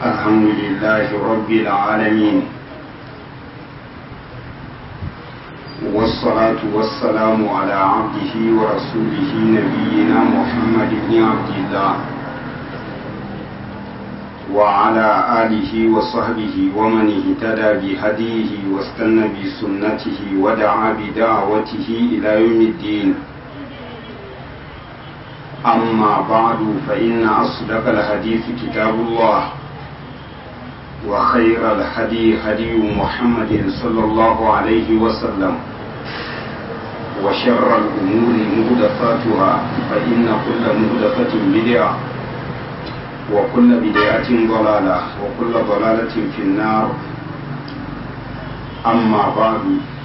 الحمد لله رب العالمين والصلاة والسلام على عبده ورسوله نبينا محمد بن عبد الله وعلى آله وصحبه ومن اهتدى بهديه واستنى بسنته ودعا بدعوته إلى يوم الدين أما بعد فإن أصدق الحديث كتاب الله وخير الهدي هدي محمد صلى الله عليه وسلم وشر الأمور مهدفاتها فإن كل مهدفة بدعة وكل بدعة ضلالة وكل ضلالة في النار أما بعد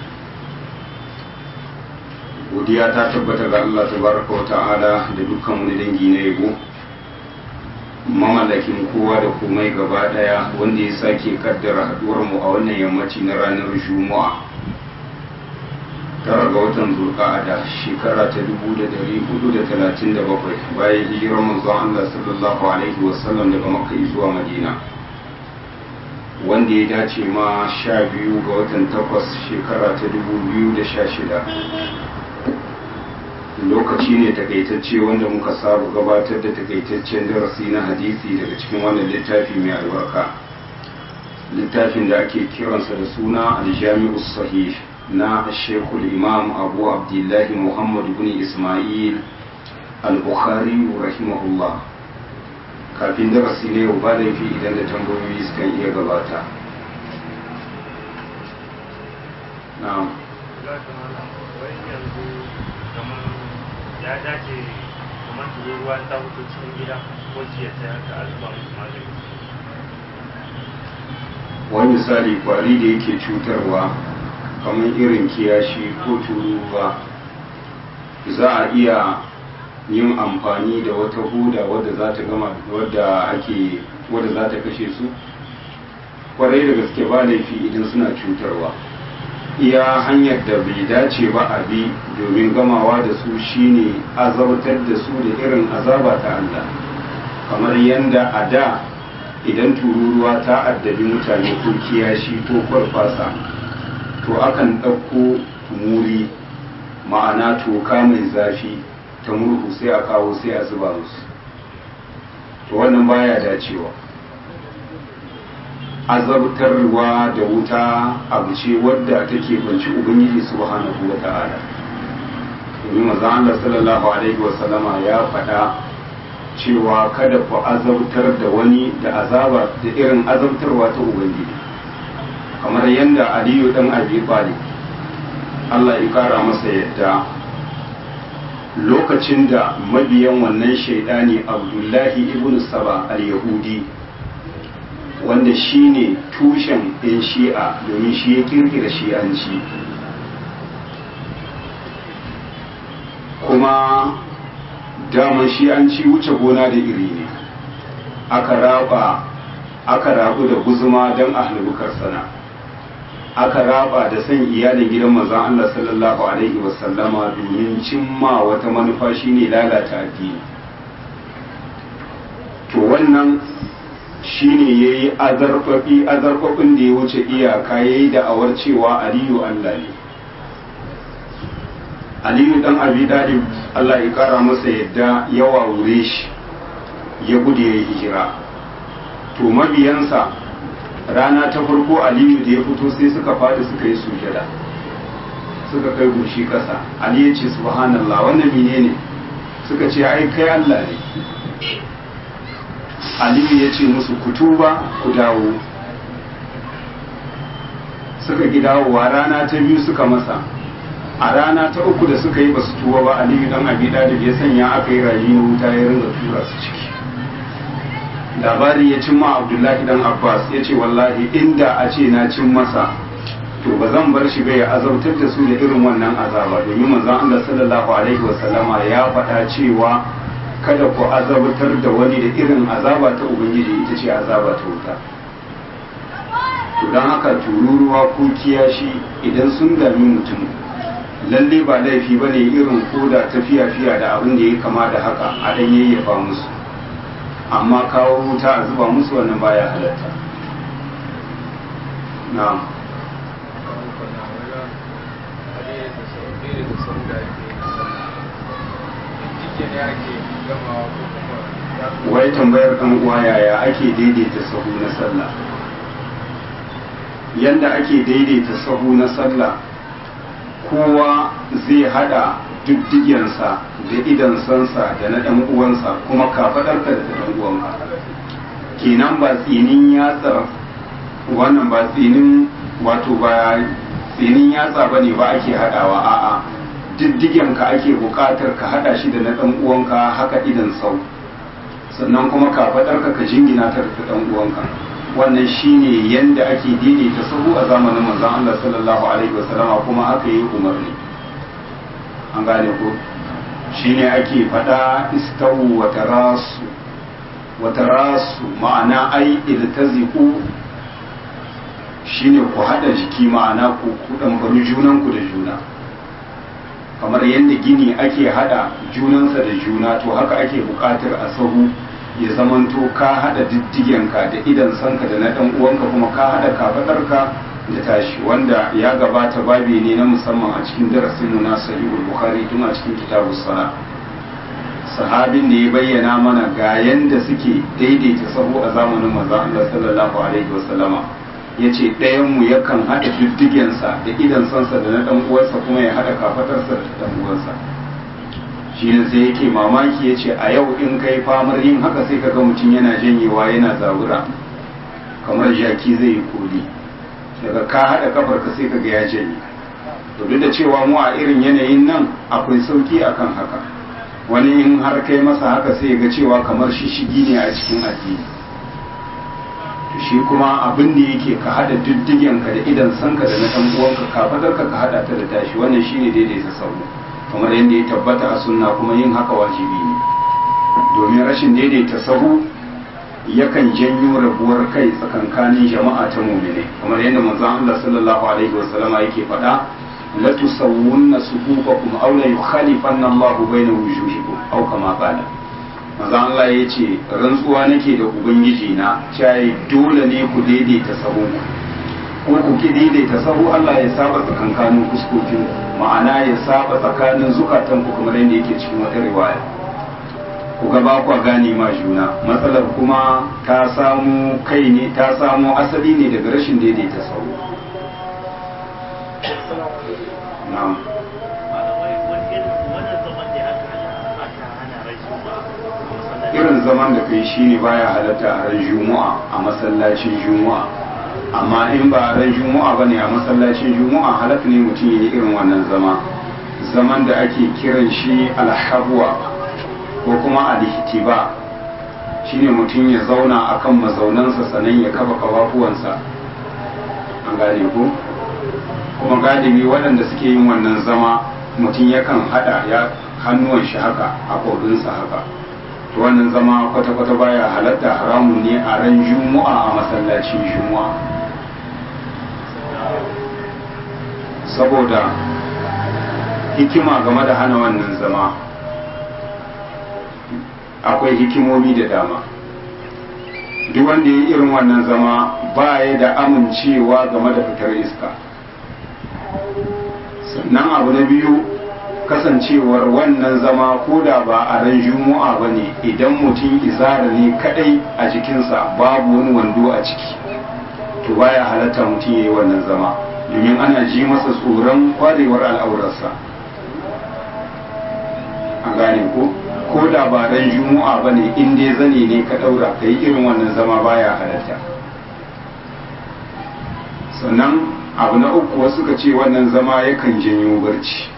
godiya ta tabbata ga Allah tabaraka wa ta'ala da dukkan wani dangi na yabo mamallakin kowa da komai gaba daya wanda ya sake kaddara haduwar mu a wannan yammaci na ranar juma'a tara ga watan zulqa'ada shekara ta 1437 bayan hijirar manzon Allah sallallahu alaihi wasallam daga makka zuwa madina wanda ya dace ma sha biyu ga watan takwas shekara ta 2016 lokaci ne takaitacce wanda muka saba gabatar da takaitaccen darasi na hadisi daga cikin wannan littafi mai albarka littafin da ake kiransa da suna aljami'u sahih na shekul imam abu abdullahi muhammad bin ismail al-bukhari rahimahullah kafin darasi ne ba laifi idan da tambayoyi sukan iya gabata na'am ya dace kamar tururuwa ta fito cikin gida ko jiya ta haka alba musu magani wani misali kwari da yake cutarwa kamar irin kiyashi ko tururuwa za a iya yin amfani da wata huda wadda za ta gama wadda ake wadda za ta kashe su kwarai da gaske ba laifi idan suna cutarwa iya hanyar da bai dace ba a bi domin gamawa da su shine azabtar da su da irin azaba ta Allah kamar yadda a da idan tururuwa ta addabi mutane ko kiyashi ko kwarfasa to akan ɗauko muri ma'ana toka mai zafi ta murhu sai a kawo sai a zuba musu to wannan baya dacewa azabtarwa da wuta abu ce wadda take banci ubangiji subhanahu wa ta'ala domin manzon Allah sallallahu alaihi wa sallama ya faɗa cewa kada ku azabtar da wani da azaba da irin azabtarwa ta ubangiji kamar yadda aliyu dan abi talib Allah ya kara masa yadda lokacin da mabiyan wannan shaidani abdullahi ibn saba al-yahudi wanda shi ne tushen ɗin shi'a domin shi ya kirkira shi'anci kuma daman shi'anci wuce gona da iri ne aka raba aka rabu da guzuma don ahlubukar sana aka raba da san iyalin gidan manzon Allah sallallahu alaihi wasallama domin cimma wata manufa shine lalata addini to wannan shine ya yi azarfafi azarfafin da ya wuce iyaka ya yi da'awar cewa aliyu Allah ne aliyu dan abi dalib Allah ya kara masa yadda ya wawure shi ya gudu ya yi hijira to mabiyansa rana ta farko aliyu da ya fito sai suka fadi suka yi sujada suka kai goshi kasa ali ya ce subhanallah wannan menene suka ce ai kai Allah ne aliyu ya ce musu ku tuba ku dawo suka ki dawowa rana ta biyu suka masa a rana ta uku da suka yi basu tuba ba aliyu dan abi dalib ya sanya aka yi rayu na wuta ya ringa tura su ciki labari ya cimma abdullahi dan abbas ya ce wallahi inda a ce na cin masa to ba zan bar shi bai azabtar da su da irin wannan azaba domin manzon Allah sallallahu alaihi wasallama ya faɗa cewa kada ku azabtar da wani da irin azaba ta ubangiji ita ce azaba ta wuta to don haka tururuwa ko kiyashi idan sun dami mutum lalle ba laifi ba ne irin koda ta fiya-fiya da abin da ya kama da haka a dan yayyafa musu amma kawo wuta a zuba musu wannan baya halatta na'am wai tambayar ɗan uwa yaya ake daidaita sahu na sallah yanda ake daidaita sahu na sallah kowa zai hada diddigensa da idan sansa da na ɗan uwansa kuma kafaɗarka da ɗan uwanka kenan ba tsinin yatsar wannan ba tsinin wato ba tsinin yatsa ba ne ba ake haɗawa a'a diddigenka ake buƙatar ka haɗa shi da na ɗan uwanka haka idan sau sannan kuma kafaɗarka ka jingina ta da ɗan uwanka wannan shine yanda ake daidaita sahu a zamanin manzon Allah sallallahu alaihi wasallama kuma haka yi umarni an gane ko shine ake faɗa istawu wa tarasu wa tarasu ma'ana ai iltaziqu shine ku hada jiki ma'ana ku ku dan bari junan ku da juna kamar yadda gini ake hada junansa da juna to haka ake buƙatar a sahu ya zamanto ka hada diddigenka da idan sanka da na dan uwanka kuma ka hada kafadarka da tashi wanda ya gabata babi ne na musamman a cikin darasin mu na sahihul bukhari tun a cikin kitabus sala sahabin da ya bayyana mana ga yanda suke daidaita sahu a zamanin manzon Allah sallallahu alaihi wasallama yace ɗayan mu yakan hada diddigensa da idan sansa da na dan uwansa kuma ya hada kafadarsa da dan uwansa shi ne sai yake mamaki ya ce a yau in kai famar yin haka sai ka ga mutum yana janyewa yana zabura kamar jaki zai yi koli daga ka haɗa kafar ka sai ka ga ya janye to duk da cewa mu a irin yanayin nan akwai sauki akan haka wani in har kai masa haka sai ga cewa kamar shishigi ne a cikin addini to shi kuma abin da yake ka haɗa diddigen ka da idan sanka da na ɗan uwanka kafadar ka ka haɗa ta da tashi wannan shine daidaita sauro kamar yadda ya tabbata a sunna kuma yin haka wajibi ne domin rashin daidaita sahu yakan janyo rabuwar kai tsakankanin jama'a ta mumine kamar yadda manzon Allah sallallahu alaihi wasallam yake faɗa la tusawwunna sufufakum aw la yukhalifanna Allahu bayna wujuhikum aw kama qala manzon Allah yace rantsuwa nake da ubangiji na cai dole ne ku daidaita sahu ko ku ki daidaita sahu Allah ya saba tsakankanin fuskokin ma'ana ya saba tsakanin zukatan ku kamar yadda yake cikin wata riwaya ku ga ba ku gane ma juna matsalar kuma ta samu kai ne ta samu asali ne daga rashin daidaita sahu na'am irin zaman da kai shine baya halatta a ran juma'a a masallacin juma'a amma in ba ran juma'a ba ne a masallacin juma'a halak ne mutum ya yi irin wannan zama zaman da ake kiran shi alhabuwa ko kuma alhitiba shine mutum ya zauna akan mazaunansa sannan ya kafa kafafuwansa an gane ko kuma galibi waɗanda suke yin wannan zama mutum yakan hada ya hannuwan shi haka a ƙorinsa haka to wannan zama kwata-kwata baya halatta haramun ne a ran juma'a a masallacin juma'a saboda hikima game da hana wannan zama akwai hikimomi da dama duk wanda ya irin wannan zama ba ya da amincewa game da fitar iska sannan abu na biyu kasancewar wannan zama ko da ba a ran juma'a ba ne idan mutum izara ne kadai a jikinsa babu wani wando a ciki to baya halatta mutum ya yi wannan zama domin ana ji masa tsoron kwarewar al'aurarsa a gane ko ko da ba ran juma'a ba ne in dai zane ne ka ɗaura ka yi irin wannan zama baya halatta sannan abu na uku wasu ka ce wannan zama yakan janyo barci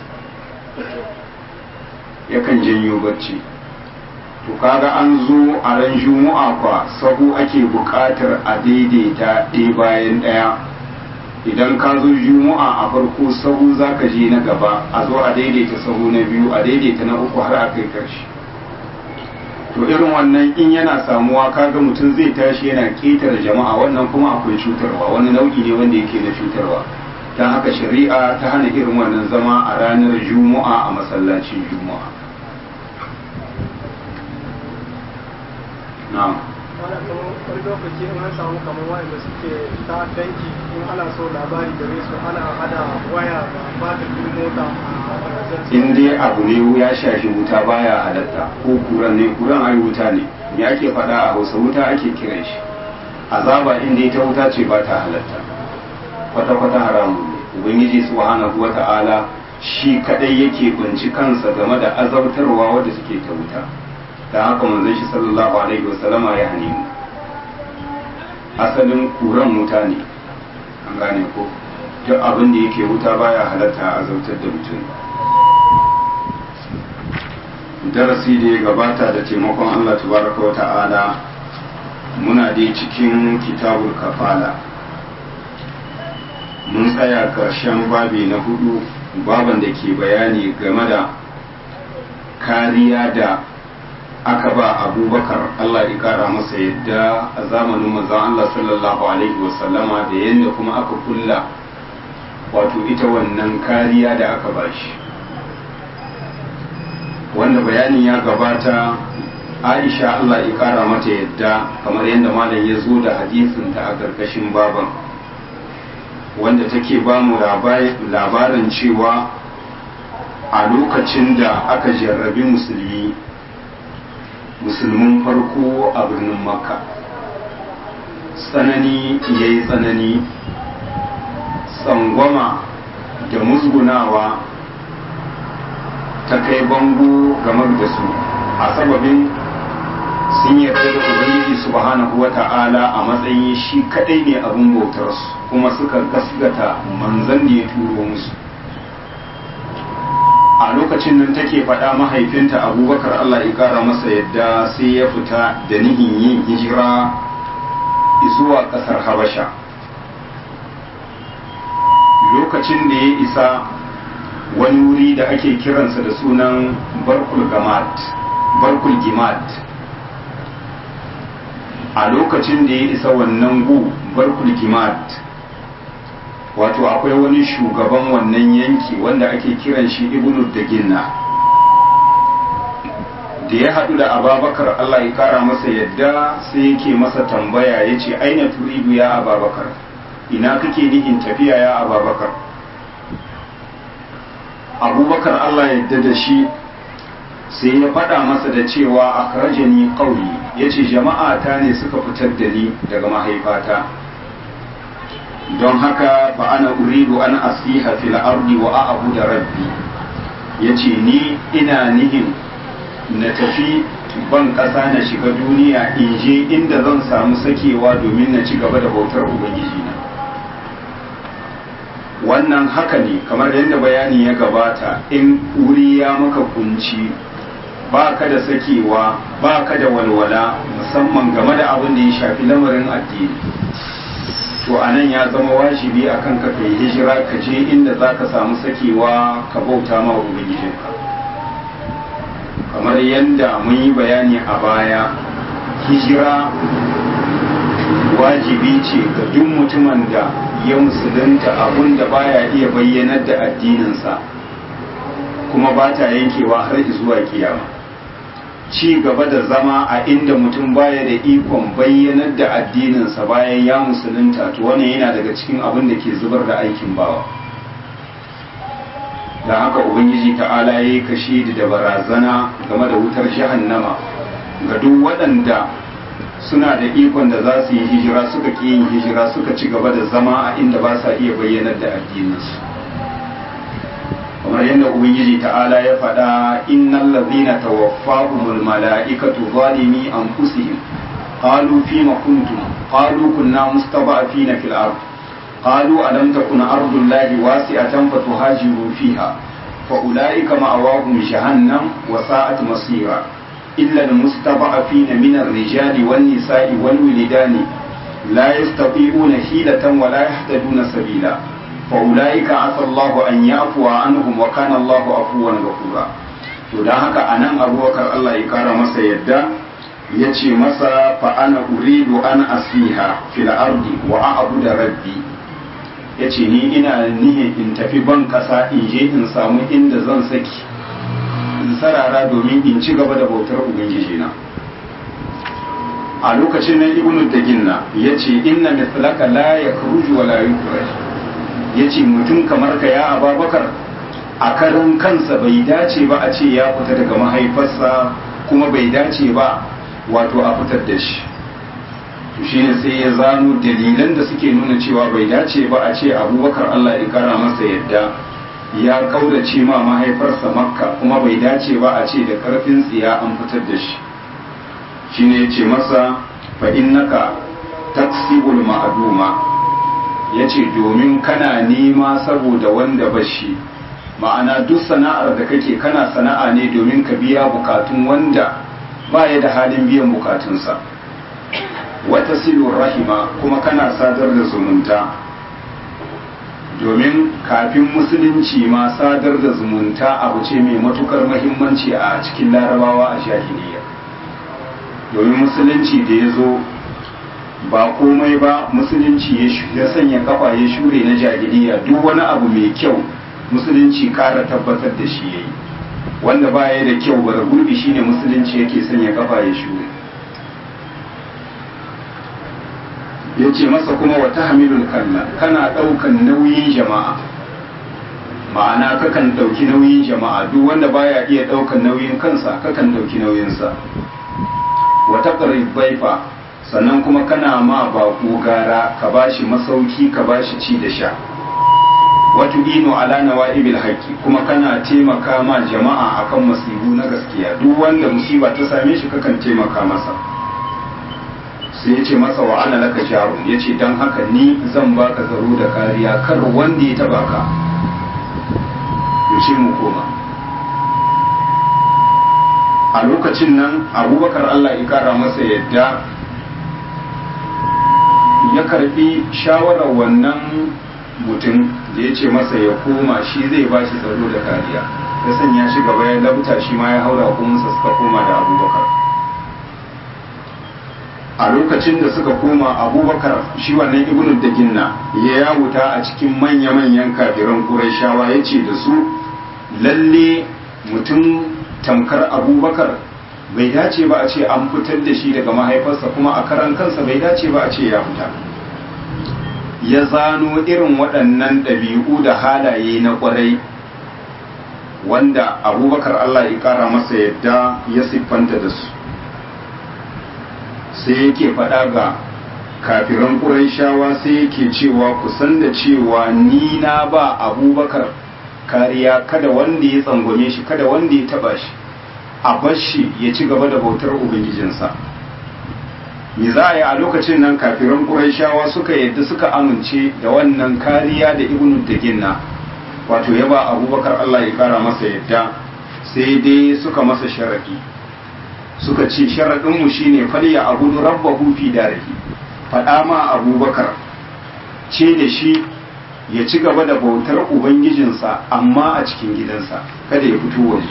yakan janyo barci to kaga an zo a ran juma'a kwa sahu ake buƙatar a daidaita ɗaya bayan ɗaya idan ka zo juma'a a farko sahu za ka je na gaba a zo a daidaita sahu na biyu a daidaita na uku har a kai karshe to irin wannan in yana samuwa kaga mutum zai tashi yana ƙetare jama'a wannan kuma akwai cutarwa wani nau'i ne wanda yake na cutarwa don haka shari'a ta hana irin wannan zama a ranar juma'a a masallacin juma'a na'am ana kamar wani lokaci in an samu kamar wayanda suke ta danki in ana so labari gare su ana hada waya da batirin mota a in dai abu ne ya shafi wuta baya halatta ko kuran ne kuran ai wuta ne me ake faɗa a hausa wuta ake kiran shi azaba in dai ta wuta ce ba ta halatta kwata-kwata haramun ne ubangiji subhanahu wata'ala shi kadai yake kunci kansa game da azabtarwa wadda suke ta wuta da haka manzon shi sallallahu alaihi wasallama ya hane mu asalin kuran wuta ne an gane ko duk abin da yake wuta baya halatta a azabtar da mutum darasi da ya gabata da taimakon Allah tabaraka wa ta'ala muna dai cikin kitabul kafala mun tsaya ƙarshen babi na hudu baban da ke bayani game da kariya da aka ba abubakar Allah ya kara masa yadda a zamanin manzon Allah sallallahu alaihi wasallama da yadda kuma aka kulla wato ita wannan kariya da aka ba shi wanda bayanin ya gabata aisha Allah ya kara mata yadda kamar yadda malam ya zo da hadisinta a ƙarƙashin baban wanda take ba mu labarin cewa a lokacin da aka jarrabi musulmi musulmin farko a birnin makka tsanani ya yi tsanani tsangwama da musgunawa ta kai bango game da su a sababin sun yarda da ubangiji subhanahu wa ta'ala a matsayin shi kadai ne abin bautarsu kuma suka gasgata manzan da ya turo musu a lokacin nan take faɗa mahaifinta abubakar allah ya ƙara masa yadda sai ya fita da nihin yin hijira zuwa ƙasar habasha lokacin da ya isa wani wuri da ake kiransa da sunan barkul gamat barkul gimat a lokacin da ya isa wannan gu barkul gimat wato akwai wani shugaban wannan yanki wanda ake kiran shi ibnu da ginna da ya haɗu da ababakar allah ya kara masa yadda sai yake masa tambaya ya ce aina turidu ya ababakar ina kake nihin tafiya ya ababakar abubakar allah yadda da shi sai ya faɗa masa da cewa a karajani ƙauri ya ce jama'a ta ne suka fitar da ni daga mahaifata don haka ba ana uridu an asiha fil ardi wa a'abu da rabbi ya ce ni ina nihin na tafi ban ƙasa na shiga duniya in je inda zan samu sakewa domin na ci gaba da bautar ubangiji na wannan haka ne kamar yadda bayani ya gabata in wuri ya maka kunci ba ka da sakewa ba ka da walwala musamman game da abin da ya shafi lamarin addini to a nan ya zama wajibi a kan ka kai hijira ka je inda za ka samu sakewa ka bauta ma ubangijinka kamar yadda mun yi bayani a baya hijira wajibi ce ga duk mutumin da ya musulunta abun da baya iya bayyanar da addininsa kuma ba ta yankewa har zuwa kiyama ci gaba da zama a inda mutum baya da ikon bayyanar da addininsa bayan ya musulunta to wannan yana daga cikin abin da ke zubar da aikin bawa da haka ubangiji ta'ala ya yi kashe da barazana game da wutar jahannama ga duk waɗanda suna da ikon da za su yi hijira suka ƙi yin hijira suka ci gaba da zama a inda ba sa iya bayyanar da addininsu kamar yadda ubangiji ta'ala ya faɗa innal ladhina tawaffahumul mala'ikatu zalimi anfusihim qalu fima kuntum qalu kunna mustada'afina fil ard qalu alam takun ardullahi wasi'atan fatuhajiru fiha fa ulaika ma'awahum jahannam wa sa'at masira illa almustada'afina min ar-rijali wan nisa'i wal wilidani la yastati'una hilatan wa la yahtaduna sabila فأولئك عسى الله أن يعفو عنهم وكان الله عفوا غفورا to dan haka anan abubakar Allah ya kara masa yadda ya ce masa fa ana uridu an asiha fil ardi wa a'budu rabbi ya ce ni ina nihin in tafi ban kasa in je in samu inda zan saki in sarara domin in ci gaba da bautar ubangiji na a lokacin nan ibnu daginna ya ce inna mithlaka la yakhruju wa la yukhraj ya ce mutum kamar ka ya ababakar a karin kansa bai dace ba a ce ya fita daga mahaifarsa kuma bai dace ba wato a fitar da shi to shine sai ya zano dalilan da suke nuna cewa bai dace ba a ce abubakar allah ya kara masa yadda ya kaurace ma mahaifarsa makka kuma bai dace ba a ce da karfin tsiya an fitar da shi shine ya ce masa fa innaka taksibul ma'aduma ya ce domin kana nema saboda wanda bashi ma'ana duk sana'ar da kake kana sana'a ne domin ka biya bukatun wanda baya da halin biyan bukatunsa wata silur rahima kuma kana sadar da zumunta domin kafin musulunci ma sadar da zumunta abu ce mai matukar mahimmanci a cikin larabawa a jahiliya domin musulunci da ya zo ba komai ba musulunci ya sanya kafa ya shure na jahiliya duk wani abu mai kyau musulunci kara tabbatar da shi yayi wanda baya da kyau bara gurbi shine musulunci yake sanya kafa ya shure ya ce masa kuma wata hamilul kalla kana ɗaukan nauyin jama'a ma'ana kakan ɗauki nauyin jama'a duk wanda baya iya ɗaukan nauyin kansa kakan ɗauki nauyinsa wata baifa sannan kuma kana ma baƙo gara ka bashi masauki ka bashi ci da sha watu ino ala nawa'ibil haqqi kuma kana taimaka ma jama'a akan musibu na gaskiya duk wanda musiba ta same shi kakan taimaka masa sai ya ce masa wa ana laka jarun ya ce don haka ni zan baka tsaro da kariya kar wanda ya taba ka yaushe mu koma a lokacin nan abubakar allah ya kara masa yadda ya karbi shawarar wannan mutum da ya ce masa ya koma shi zai ba shi tsaro da kariya ya sanya shi gaba ya labta shi ma ya haura kuminsa suka koma da abubakar a lokacin da suka koma abubakar shi wannan ibnu da ginna ya yawuta a cikin manya-manyan kafiran ƙurashawa ya ce da su lalle mutum tamkar abubakar bai dace ba a ce an fitar da shi daga mahaifarsa kuma a karan kansa bai dace ba a ce ya fita ya zano irin waɗannan ɗabi'u da halaye na ƙwarai wanda abubakar allah ya ƙara masa yadda ya siffanta da su sai yake faɗa ga kafiran ƙuraishawa sai yake cewa kusan da cewa ni na ba abubakar kariya kada wanda ya tsangwame shi kada wanda ya taba shi a bar shi ya ci gaba da bautar ubangijinsa me za a yi a lokacin nan kafiran ƙuraishawa suka yadda suka amince da wannan kariya da ibnu daginna wato ya ba abubakar allah ya kara masa yadda sai dai suka masa sharaɗi suka ce sharaɗinmu shi ne falya abudu rabbahu fi darihi faɗa ma abubakar ce da shi ya ci gaba da bautar ubangijinsa amma a cikin gidansa kada ya fito waje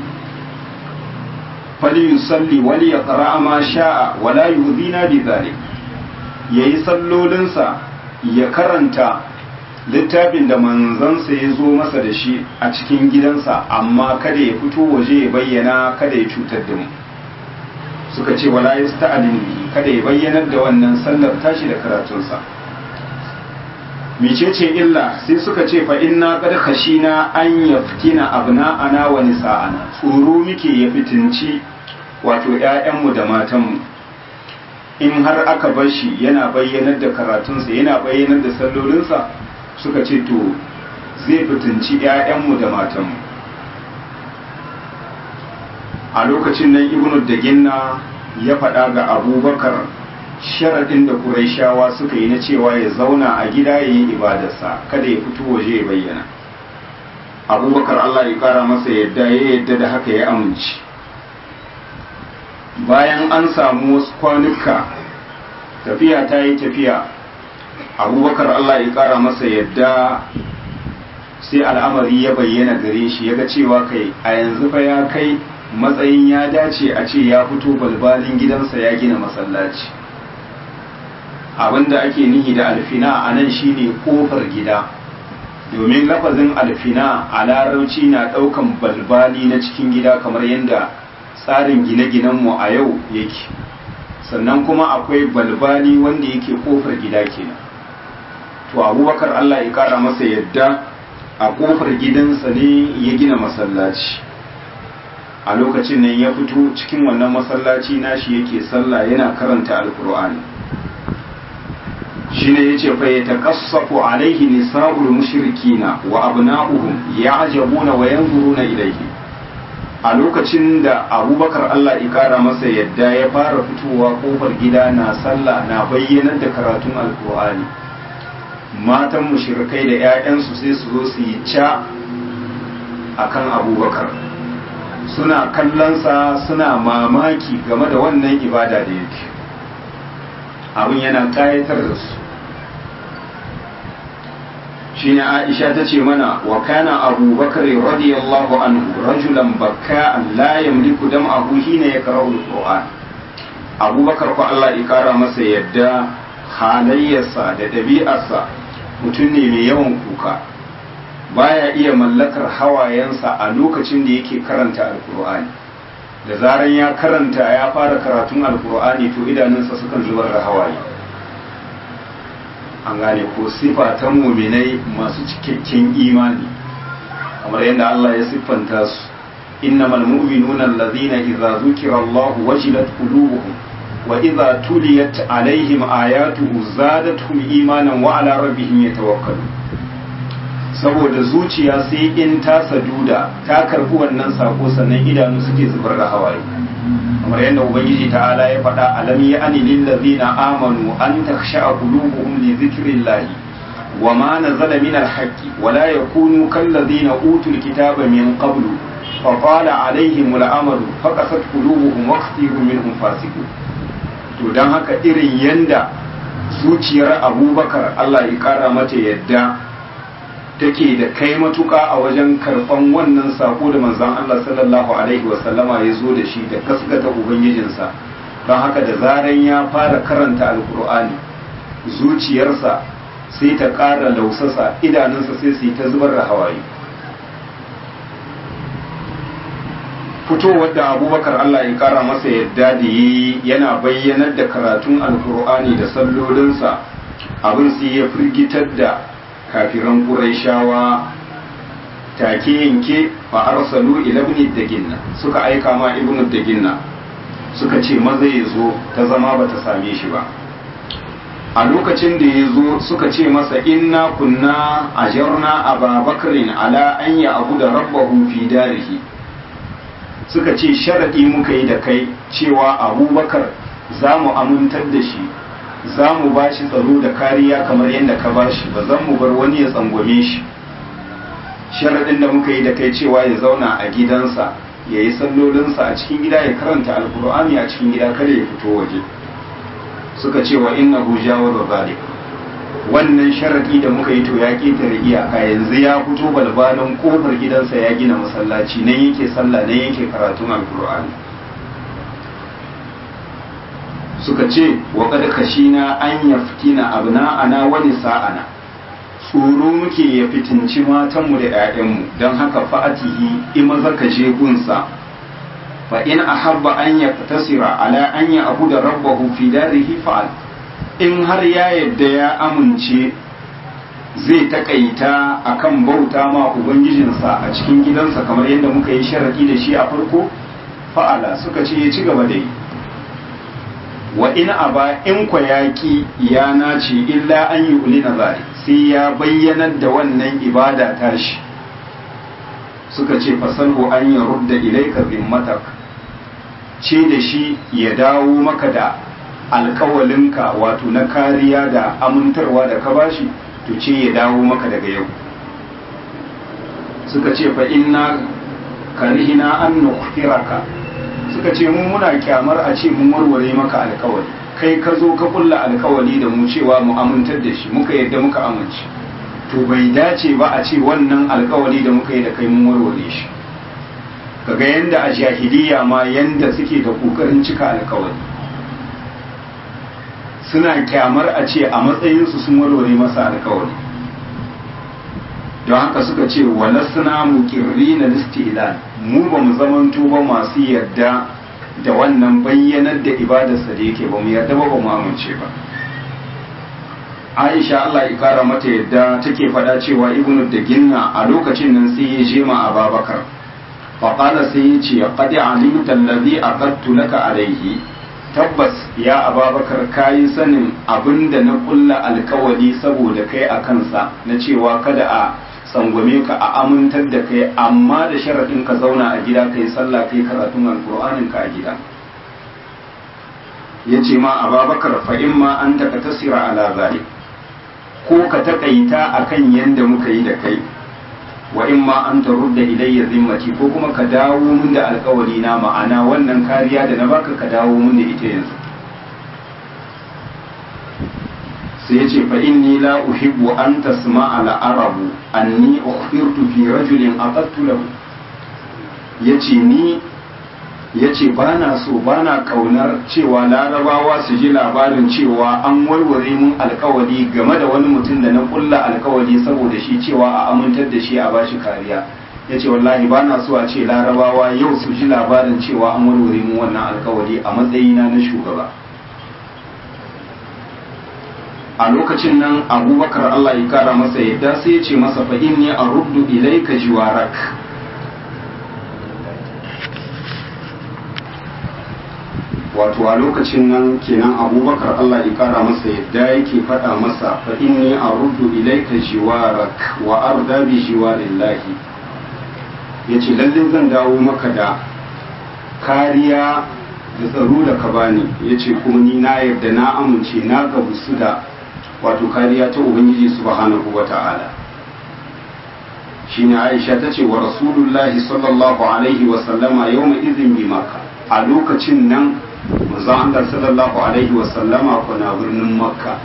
fali yusalli wali ya ƙara ma sha'a wala yuhzina bi zalik yayi sallolinsa ya karanta littafin da manzansa ya zo masa da shi a cikin gidansa amma kada ya fito waje ya bayyana kada ya cutar da mu suka ce wala yasta'lin bihi kada ya bayyanar da wannan sallar tashi da karatunsa mecece illa sai suka ce fa inna qad khashina an yaftina abna'ana wa nisa'ana tsoro muke ya fitinci wato ƴaƴanmu da matanmu in har aka bar shi yana bayyanar da karatunsa yana bayyanar da sallolinsa suka ce to zai fitinci ƴaƴanmu da matanmu a lokacin nan ibnu da ginna ya faɗa ga abubakar sharaɗin da Qurayshawa suka yi na cewa ya zauna a gida ya yi ibadarsa kada ya fito waje ya bayyana abubakar Allah ya ƙara masa yadda ya yadda da haka ya amince bayan an samu wasu kwanuka tafiya ta yi tafiya abubakar Allah ya ƙara masa yadda sai al'amari ya bayyana gare shi ya ga cewa kai a yanzu fa ya kai matsayin ya dace a ce ya fito balbalin gidansa ya gina masallaci abinda ake nihi da alfina a nan shine kofar gida domin lafazin alfina a larauci na daukan balbali na cikin gida kamar yadda tsarin gine-ginenmu a yau yake sannan kuma akwai balbali wanda yake kofar gida kenan to abubakar allah ya kara masa yadda a kofar gidansa ne ya gina masallaci a lokacin nan ya fito cikin wannan masallaci nashi yake sallah yana karanta alkur'ani shine yace fa yatakassafu alaihi nisa'ul mushrikina wa abna'uhum ya'jabuna wa yanzuruna ilayhi a lokacin da abubakar Allah ya kara masa yadda ya fara fitowa kofar gida na sallah na bayyanar da karatun alkur'ani matan mushrikai da 'ya'yansu sai su zo su yi ca akan abubakar suna kallonsa suna mamaki game da wannan ibada da yake abin yana kayatar da su shine aisha ta ce mana wa kana abubakar radiyallahu anhu rajulan bakka la yamliku dam'ahu hina yakra'u alquran abubakar ko Allah ya kara masa yadda halayyarsa da ɗabi'arsa mutum ne mai yawan kuka baya iya mallakar hawayensa a lokacin da yake karanta alkur'ani da zaran ya karanta ya fara karatun alkur'ani to idanunsa sukan zubar da hawaye an gane ko sifa ta muminai masu cikakken imani kamar yadda Allah ya siffanta su innamal mu'minuna allazina idza zukira Allah wajilat qulubuhum wa idza tuliyat alaihim ayatuhu zadatuhum imanan wa ala rabbihim yatawakkalun saboda zuciya sai in ta saduda ta karbi wannan sako sannan idanu suke zubar da hawaye kamar yadda ubangiji ta'ala ya faɗa alam ya ani lil ladina amanu an takhsha qulubuhum li dhikrillahi wa ma nazala min al haqqi wa la yakunu kal ladina utul kitaba min qablu fa qala alaihim al amru faqasat qulubuhum wa kathirun minhum fasiqun to dan haka irin yanda zuciyar abubakar Allah ya kara mata yadda take da kai matuka a wajen karban wannan sako da manzon Allah sallallahu alaihi wasallama ya zo da shi da gaskata ubangijinsa don haka da zaran ya fara karanta alkur'ani zuciyarsa sai ta ƙara lausasa idanunsa sai su yi ta zubar da hawaye fitowar da abubakar Allah ya kara masa yadda da yi yana bayyanar da karatun alkur'ani da sallolinsa abin sai ya firgitar da kafiran Qurayshawa take yanke fa arsalu ila ibn daginna suka aika ma ibn daginna suka ce maza ya zo ta zama bata same shi ba a lokacin da ya zo suka ce masa inna kunna ajarna ababakrin ala an ya abu da rabbahu fi darihi suka ce sharadi muka yi da kai cewa abubakar za mu amintar da shi za mu ba shi tsaro da kariya kamar yadda ka ba shi ba zan mu bar wani ya tsangwame shi sharaɗin da muka yi da kai cewa ya zauna a gidansa ya yi sallolinsa a cikin gida ya karanta alkur'ani a cikin gida kada ya fito waje suka ce wa inna hu jawar zalik wannan sharaɗi da muka yi to ya ƙetare iyaka yanzu ya fito balbalin kofar gidansa ya gina masallaci nan yake sallah nan yake karatun alkur'ani suka ce wa kad kashina an yaftina abna'ana wa nisa'ana tsoro muke ya fitinci matanmu da 'ya'yanmu don haka fa'atihi ima zaka je gunsa fa in ahabba an yaktasira ala an ya abu da rabbahu fi darihi fa'al in har ya yadda ya amince zai takaita akan bauta ma ubangijinsa a cikin gidansa kamar yadda muka yi sharadi da shi a farko fa'ala suka ce ya ci gaba da yi wa in aba in kwa yaƙi ya nace illa an yi uli na zari sai ya bayyanar da wannan ibada tashi suka ce fasalhu an yi rudda ilaika zimmatak ce da shi ya dawo maka da alkawalinka wato na kariya da amintarwa da ka bashi to ce ya dawo maka daga yau suka ce fa inna karihina an nukhfiraka suka ce mun muna kyamar a ce mun warware maka alkawari kai ka zo ka kulla alkawari da mu cewa mu amintar da shi muka yadda muka amince to bai dace ba a ce wannan alkawari da muka yi da kai mun warware shi kaga yanda a jahiliya ma yanda suke da kokarin cika alkawari suna kyamar a ce a matsayinsu sun warware masa alkawari don haka suka ce walasna mukirri na listilan mu ba mu zamanto ba masu yarda da wannan bayyanar da ibadarsa da yake ba mu yarda ba ba mu amince ba Aisha Allah ya kara mata yadda take faɗa cewa Ibnu da Ginna a lokacin nan sai ya jema a Babakar faƙala sai ya ce qad alimta allazi aqadtu laka alayhi tabbas ya ababakar kayi sanin abinda na kulla alkawali saboda kai a kansa na cewa kada a sangwame ka a amintar da kai amma da sharaɗin ka zauna a gida kai sallah kai karatun alkur'anin ka a gida ya ce ma ababakar fa in ma an taka tasira ala zalik ko ka taƙaita akan yanda muka yi da kai wa in ma an tarudda ilayya zimmati ko kuma ka dawo mun da alkawari na ma'ana wannan kariya da na baka ka dawo mun da ita yanzu sai ya ce fa inni la uhibbu an tasma'a al arabu anni ukhbirtu fi rajulin aqattu lahu yace ni yace bana so bana kaunar cewa larabawa su ji labarin cewa an warware mun alkawari game da wani mutum da na kulla alkawari saboda shi cewa a amintar da shi a bashi kariya yace wallahi bana so a ce larabawa yau su ji labarin cewa an warware mun wannan alkawari a matsayina na shugaba a lokacin nan abubakar Allah ya kara masa yadda sai ya ce masa fa inni aruddu ilayka jiwarak wato a lokacin nan kenan abubakar Allah ya kara masa yadda yake faɗa masa fa inni aruddu ilayka jiwarak wa arda bi jiwarillahi yace lalle zan dawo maka da kariya da tsaro da ka bani yace kuma ni na yarda na amince na gabusu da wato kariya ta ubangiji subhanahu wata'ala shine Aisha tace wa rasulullahi sallallahu alaihi wa sallama yawma idhin bi makka a lokacin nan manzo Allah sallallahu alaihi wa sallama kuna birnin makka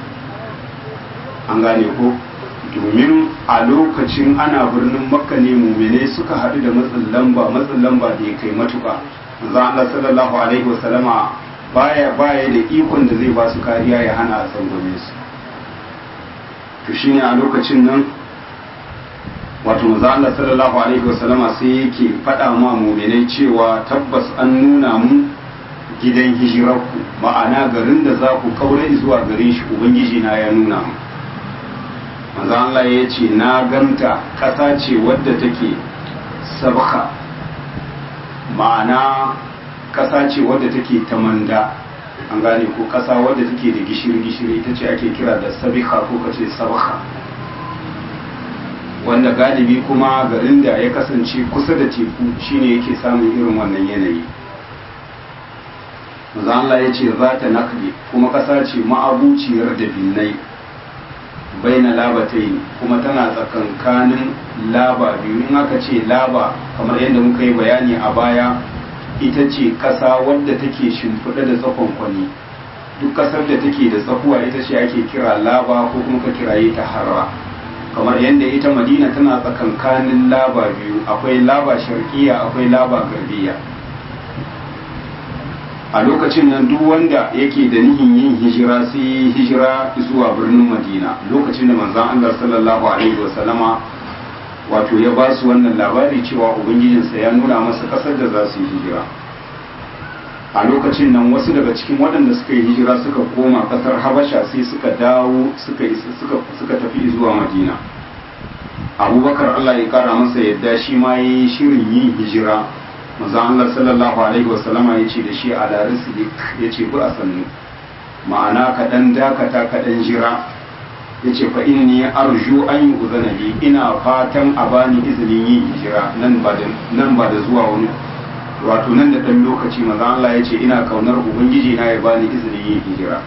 an gane ko domin a lokacin ana birnin makka ne mumine suka haɗu da matsin lamba matsin lamba da ya kai matuka manzo Allah sallallahu alaihi wa sallama baya baya da ikon da zai ba su kariya ya hana a tsangwame su to shine a lokacin nan wato manzo Allah sallallahu alaihi wasallama sai yake faɗa ma mu'minai cewa tabbas an nuna mu gidan hijirarku ma'ana garin da za ku kaura zuwa gare shi ubangiji na ya nuna mu manzo Allah ya ce na ganta ƙasa ce wadda take sabha ma'ana ƙasa ce wadda take tamanda an gane ko ƙasa wadda take da gishiri-gishiri ita ce ake kira da sabiha ko kace sabha wanda galibi kuma garin da ya kasance kusa da teku shine yake samun irin wannan yanayi maza Allah ya ce za ta nakli kuma ƙasa ce ma'abuciyar da binnai bai na labatai kuma tana tsakankanin laba biyu in aka ce laba kamar yadda muka yi bayani a baya ita ce ƙasa wadda take shimfiɗa da tsakon kwani duk ƙasar da take da tsakuwa ita ce ake kira laba ko kuma ka kiraye ta harra kamar yadda ita madina tana tsakankanin laba biyu akwai laba sharkiya akwai laba garbiya a lokacin nan duk wanda yake da nihin yin hijira sai hijira zuwa birnin madina lokacin da manzon allah sallallahu alaihi wasallama wato ya ba su wannan labari cewa ubangijinsa ya nuna masa kasar da za su yi hijira a lokacin nan wasu daga cikin waɗanda suka yi hijira suka koma ƙasar habasha sai suka dawo suka suka tafi zuwa madina abubakar allah ya kara masa yadda shi ma ya yi shirin yin hijira manzon allah sallallahu alaihi wasallama ya ce da shi a larisidik ya ce bi a sannu ma'ana kaɗan dakata kaɗan jira ya ce fa inni arju an yi uzana li ina fatan a bani izinin yin hijira nan ba da zuwa wani wato nan da ɗan lokaci maza Allah ya ce ina kaunar ubangiji na ya bani izinin yin hijira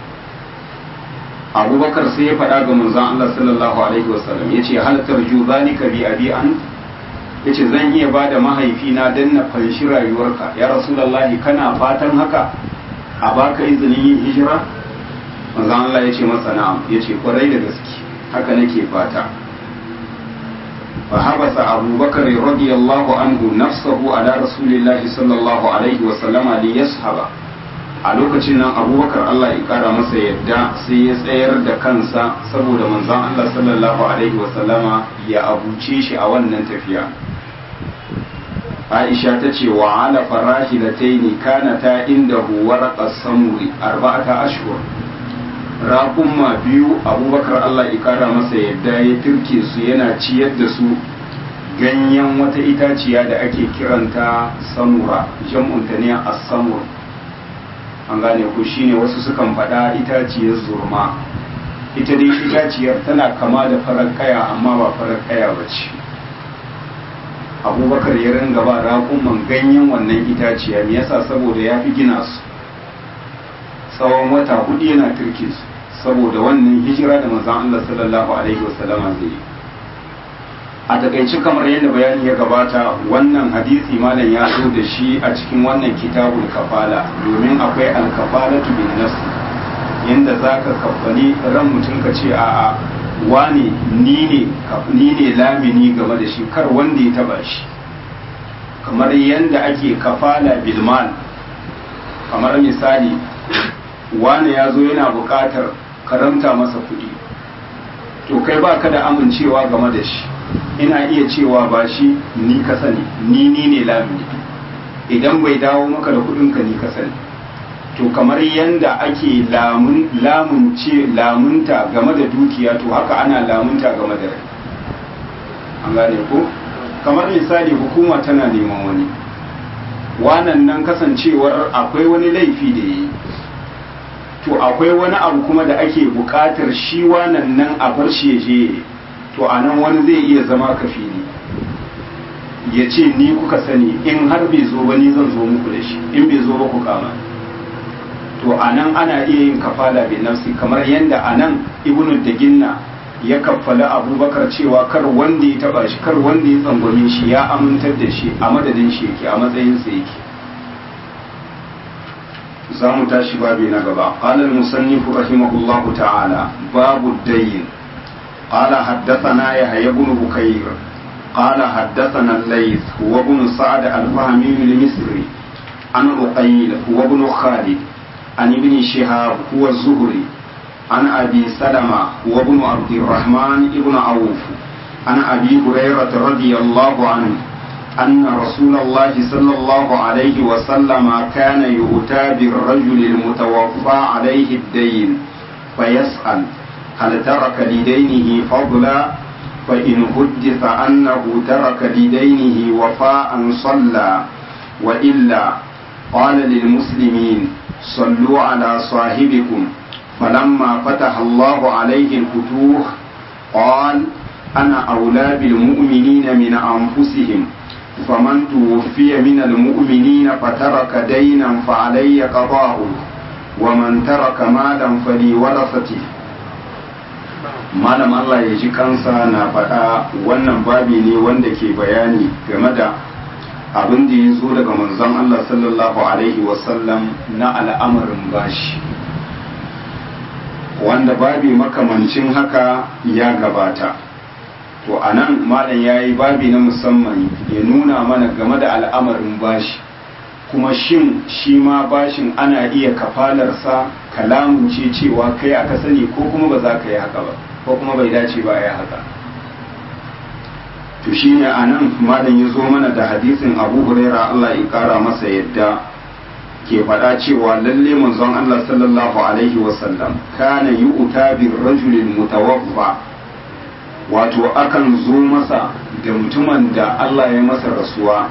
abubakar sai ya faɗa ga manzon Allah sallallahu alaihi wasallam ya ce hal tarju zalika bi abi an ya ce zan iya ba da mahaifina don na fanshi rayuwarka ya rasulallahi kana fatan haka a baka izinin yin hijira manzon Allah ya ce masa na'am ya ce kwarai da gaske haka nake fata fa habasa abubakar radiyallahu anhu nafsahu ala rasulillahi sallallahu alaihi wa sallama li yashaba a lokacin nan abubakar Allah ya kara masa yadda sai ya tsayar da kansa saboda manzon Allah sallallahu alaihi wa sallama ya abuce shi a wannan tafiya aisha ta ce wa ala farahilataini kanata indahu waraqas samuri arba'ata ashhur raƙumma biyu abubakar Allah ikara masa yadda ya turke su yana ciyar da su ganyen wata itaciya da ake kiranta samura jam'unta ne a samur an gane ku shine wasu sukan faɗa itaciyar zurma ita dai itaciyar tana kama da farar kaya amma ba farar kaya ba ce abubakar ya ringa ba raƙumman ganyen wannan itaciya me yasa saboda ya fi gina su tsawon wata hudu yana turke su saboda wannan hijira da manzon Allah sallallahu alaihi wasallama zai yi a takaice kamar yadda bayani ya gabata wannan hadisi malam ya zo da shi a cikin wannan kitabul kafala domin akwai alkafalatu bin nas yanda zaka kafali ran mutum ka ce a'a wane ni ne ni ne lamini game da shi kar wanda ya taba shi kamar yanda ake kafala bilmal kamar misali wane ya zo yana buƙatar karamta masa kuɗi to kai ba ka da amincewa game da shi ina iya cewa ba shi ni ka sani ni ni ne lamini idan bai dawo maka da kuɗinka ni ka sani to kamar yanda ake lamun lamunce lamunta game da dukiya to haka ana lamunta game da rai an gane ko kamar misali hukuma tana neman wani wanan nan kasancewar akwai wani laifi da yi to akwai wani abu kuma da ake buƙatar shi wanan nan a bar shi je to a nan wani zai iya zama kafili ya ce ni kuka sani in har bai zo ba ni zan zo muku da shi in bai zo ba ku kama to a nan ana iya yin kafala bin nafsi kamar yadda a nan ibnu daginna ya kaffala abubakar cewa kar wanda ya taba shi kar wanda ya tsangwame shi ya amintar da shi a madadin shi yake a matsayinsa yake za mu tashi babi na gaba qala al-musannif rahimahullah ta'ala babu dayn qala haddathana yahya ibn bukayr qala haddathana al-layth huwa ibn sa'd al-fahmi al-misri an uqayl huwa ibn khalid an ibn shihab huwa az-zuhri عن أبي سلمة وابن عبد الرحمن ابن عوف عن أبي هريرة رضي الله عنه أن رسول الله صلى الله عليه وسلم كان يؤتى بالرجل المتوفى عليه الدين فيسأل هل ترك لدينه فضلا فإن حدث أنه ترك لدينه وفاء صلى وإلا قال للمسلمين صلوا على صاحبكم فلما فتح الله عليه الفتوح قال أنا أولى بالمؤمنين من أنفسهم فمن توفي من المؤمنين فترك دينا فعلي قضاؤه ومن ترك مالا فلورثته malam Allah ya ji kansa na faɗa wannan babi ne wanda ke bayani game da abin da ya zo daga manzon Allah sallallahu alaihi wasallam na al'amarin bashi wanda babi makamancin haka ya gabata to a nan malam ya yi babi na musamman ya nuna mana game da al'amarin bashi kuma shin shi ma bashin ana iya kafalarsa kalamun ce cewa kai aka sani ko kuma ba za ka yi haka ba ko kuma bai dace ba ya haka to shi ne a nan malam ya zo mana da hadisin abu huraira allah ya kara masa yadda ke faɗa cewa lalle manzon Allah sallallahu alaihi wasallam kana yi uta bin rajulin mutawaffa wato akan zo masa da mutumin da Allah ya masa rasuwa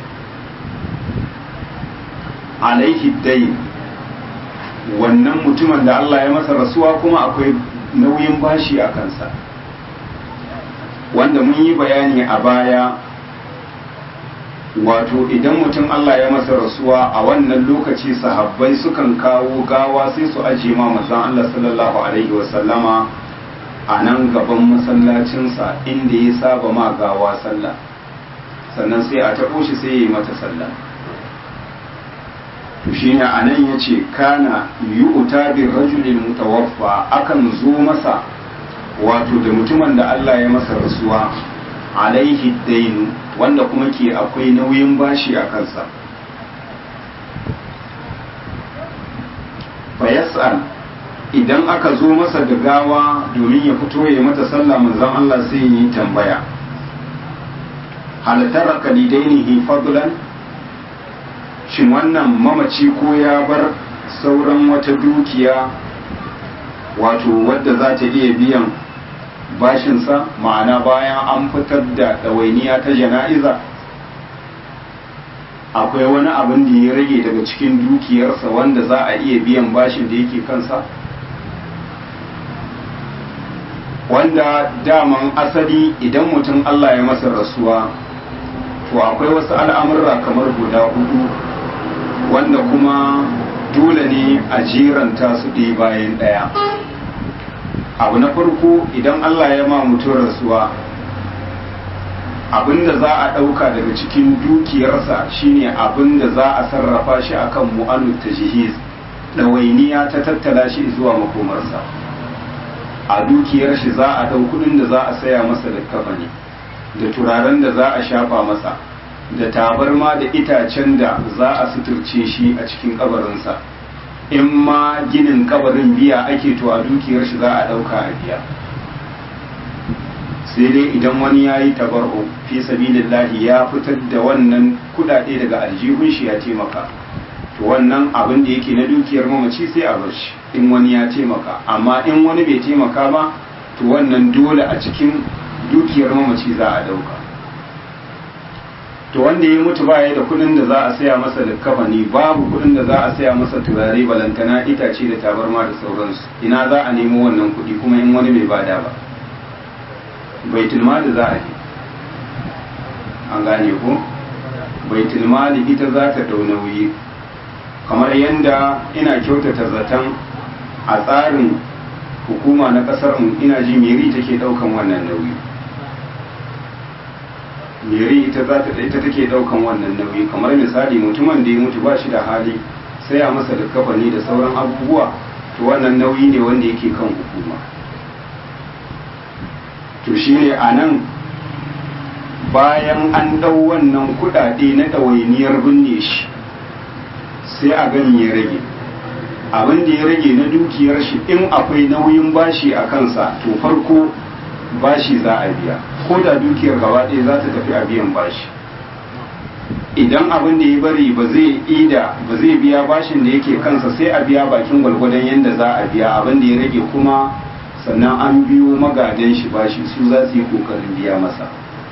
alaihi dai wannan mutumin da Allah ya masa rasuwa kuma akwai nauyin bashi a kansa wanda mun yi bayani a baya wato idan mutum Allah ya masa rasuwa a wannan lokaci sahabbai sukan kawo gawa sai su aje ma manzon Allah sallallahu alaihi wasallama a nan gaban masallacinsa inda ya saba ma gawa sallah sannan sai a taɓo shi sai ya yi mata sallah to shine a nan ya ce kana yu'ta bi rajulin mutawaffa akan zo masa wato da mutumin da Allah ya masa rasuwa alaihi dainu wanda kuma ke akwai nauyin bashi a kansa fayas'al idan aka zo masa da gawa domin ya fito ya mata sallah manzon Allah sai yi tambaya hal taraka lidainihi fadlan shin wannan mamaci ko ya bar sauran wata dukiya wato wadda za ta iya biyan bashinsa ma'ana bayan an fitar da ɗawainiya ta jana'iza akwai wani abin da ya rage daga cikin dukiyarsa wanda za a iya biyan bashin da yake kansa wanda daman asali idan mutum Allah ya masa rasuwa to akwai wasu al'amurra kamar guda hudu wanda kuma dole ne a jeranta su ɗaya bayan ɗaya abu na farko idan Allah ya ma mutum rasuwa abinda za a ɗauka daga cikin dukiyarsa shine abinda za a sarrafa shi akan mu'anud tajhiz ɗawainiya ta tattala shi zuwa makomarsa a dukiyar shi za a ɗau kuɗin da za a saya masa da kafani da turaren da za a shafa masa da tabarma da itacen da za a suturce shi a cikin kabarinsa in ma ginin kabarin biya ake to a dukiyar shi za a ɗauka a biya sai dai idan wani ya yi tabar'u fi sabilillahi ya fitar da wannan kudade daga aljihun shi ya taimaka to wannan abin da yake na dukiyar mamaci sai a bar shi in wani ya taimaka amma in wani bai taimaka ba to wannan dole a cikin dukiyar mamaci za a dauka to wanda ya mutu baya da kudin da za a saya masa likkafani babu kudin da za a saya masa turare balantana itace da tabarma da sauransu ina za a nemo wannan kudi kuma in wani bai bada ba baitul mali za a yi an gane ko baitul mali ita za ta dau nauyi kamar yadda ina kyautata zaton a tsarin hukuma na kasar mu ina ji meri take daukan wannan nauyi meri ita za ta ita take daukan wannan nauyi kamar misali mutumin da ya mutu ba shi da hali sai a masa da kafani da sauran abubuwa to wannan nauyi ne wanda yake kan hukuma to shine a nan bayan an ɗau wannan kuɗaɗe na ɗawainiyar binne shi sai a gani ya rage abin da ya rage na dukiyar shi in akwai nauyin bashi a kansa to farko bashi za a biya ko da dukiyar gaba ɗaya za ta tafi a biyan bashi idan abin da ya bari ba zai ida ba zai biya bashin da yake kansa sai a biya bakin gwalgwadon yadda za a biya abin da ya rage kuma sannan an biyo magadan shi bashi su za su yi kokarin biya masa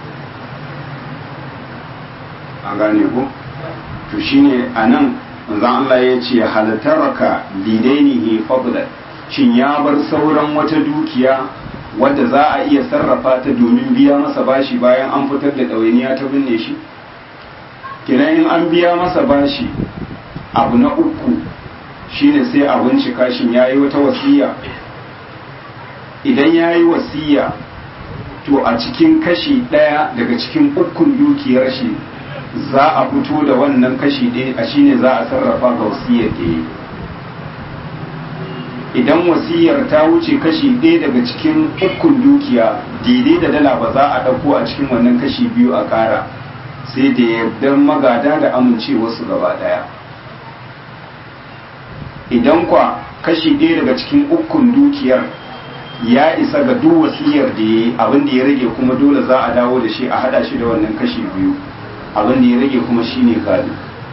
an gane ku to shine a nan manzon Allah ya ce halataraka lidainihi fadlan shin ya bar sauran wata dukiya wadda za a iya sarrafa ta domin biya masa bashi bayan an fitar da ɗawainiya ta binne shi kenan in an biya masa bashi abu na uku shine sai a bincika shin ya yi wata wasiya idan ya yi wasiya to a cikin kashi ɗaya daga cikin ukun dukiyar shi za a fito da wannan kashi ɗaya a shine za a sarrafa ga wasiyar da ya idan wasiyar ta wuce kashi ɗaya daga cikin ukun dukiya daidai da dala ba za a ɗauko a cikin wannan kashi biyu a ƙara sai da yardar magada da amincewarsu gaba ɗaya idan kwa kashi ɗaya daga cikin ukun dukiyar ya isa ga duk wasiyar da ya yi abin da ya rage kuma dole za a dawo da shi a hada shi da wannan kashi biyu abin da ya rage kuma shi ne gado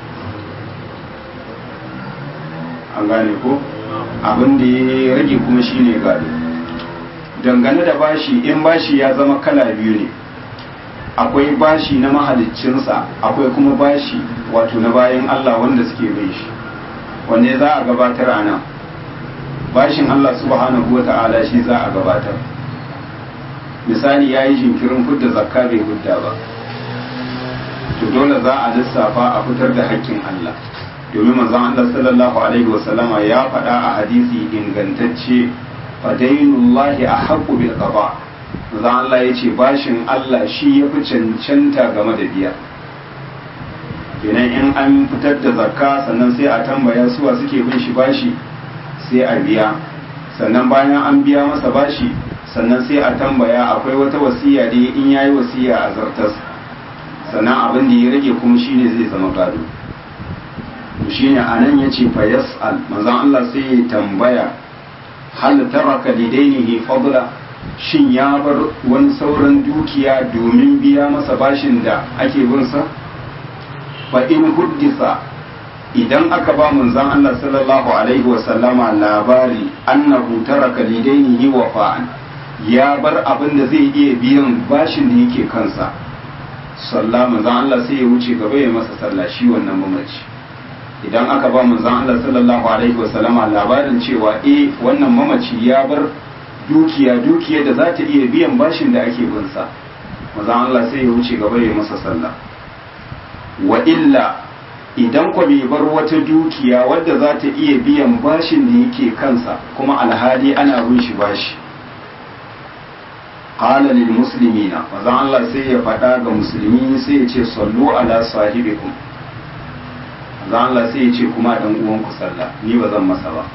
an gane ko abin da ya rage kuma shi ne gado dangane da bashi in bashi ya zama kala biyu ne akwai bashi na mahaliccinsa akwai kuma bashi wato na bayan allah wanda suke bai shi wanne za a gabatar a nan bashin Allah subhanahu wa ta'ala shi za a gabatar misali ya yi jinkirin hudda zakka bai hudda ba to dole za a lissafa a fitar da haƙƙin Allah domin manzon Allah sallallahu alaihi wa sallama ya faɗa a hadisi ingantacce fadainullahi a haƙƙu bil qada manzon Allah ya ce bashin Allah shi ya fi cancanta game da biya kenan in an fitar da zakka sannan sai a tambaya suwa suke bin shi bashi sai a biya sannan bayan an biya masa bashi sannan sai a tambaya akwai wata wasiya da in yayi wasiya a zartas sannan abin da ya rage kuma shine zai zama gado to shine anan yace fa yas'al manzon Allah sai ya tambaya hal taraka lidainihi fadla shin ya bar wani sauran dukiya domin biya masa bashin da ake binsa fa in huddisa idan aka ba manzon Allah sallallahu alaihi wa sallama labari annahu taraka lidainihi wa fa'an ya bar abin da zai iya biyan bashin da yake kansa sallah manzon Allah sai ya wuce gaba ya masa sallah shi wannan mamaci idan aka ba manzon Allah sallallahu alaihi wa sallama labarin cewa eh wannan mamaci ya bar dukiya dukiya da za ta iya biyan bashin da ake bin sa manzon Allah sai ya wuce gaba ya masa sallah wa illa idan kwa bai bar wata dukiya wadda za ta iya biyan bashin da yake kansa kuma alhali ana bin shi bashi qala lil muslimina manzon Allah sai ya faɗa ga musulmi sai ya ce sallu ala sahibikum manzon Allah sai ya ce kuma dan uwanku sallah ni ba zan masa ba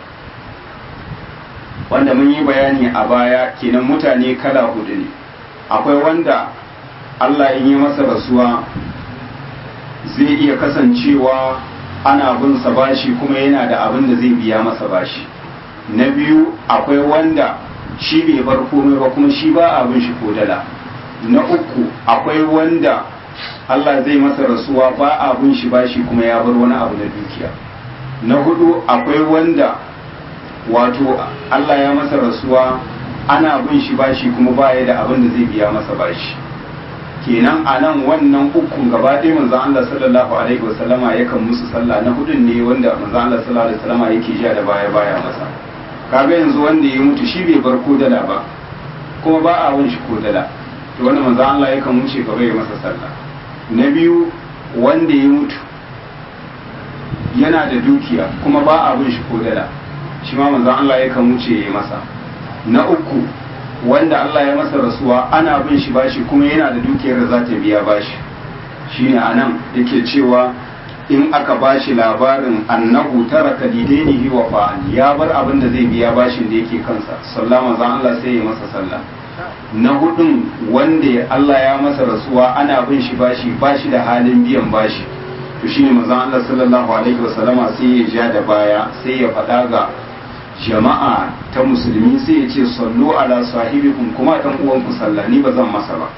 wanda mun yi bayani a baya kenan mutane kala hudu ne akwai wanda Allah in yi masa rasuwa zai iya kasancewa ana bin sa bashi kuma yana da abin da zai biya masa bashi na biyu akwai wanda shi bai bar komai ba kuma shi ba abin shi ko dala na uku akwai wanda Allah zai masa rasuwa ba abin shi bashi kuma ya bar wani abu na dukiya na hudu akwai wanda wato Allah ya masa rasuwa ana bin shi bashi kuma baya da abin da zai biya masa bashi kenan a nan wannan ukun gaba ɗaya manzo Allah sallallahu alaihi wasallama yakan musu sallah na hudun ne wanda manzo Allah sallallahu alaihi wasallama yake ja da baya baya masa kaga yanzu wanda ya mutu shi bai bar ko dala ba kuma ba a wun shi ko dala to wannan manzo Allah yakan wuce gaba ya masa sallah na biyu wanda ya mutu yana da dukiya kuma ba a bin shi ko dala shi ma manzo Allah yakan wuce ya masa na uku wanda Allah ya masa rasuwa ana bin shi bashi kuma yana da dukiyar da za ta biya bashi shine anan yake cewa in aka bashi labarin annahu taraka lidainihi wa fa'al ya bar abin da zai biya bashin da yake kansa sallama zan Allah sai ya masa sallah na hudun wanda Allah ya masa rasuwa ana bin shi bashi bashi da halin biyan bashi to shine manzon Allah sallallahu alaihi wasallama sai ya ja da baya sai ya faɗa ga jama'a ta musulmi sai ya ce sallu ala sahibikum kuma dan uwanku sallah ni ba zan masa ba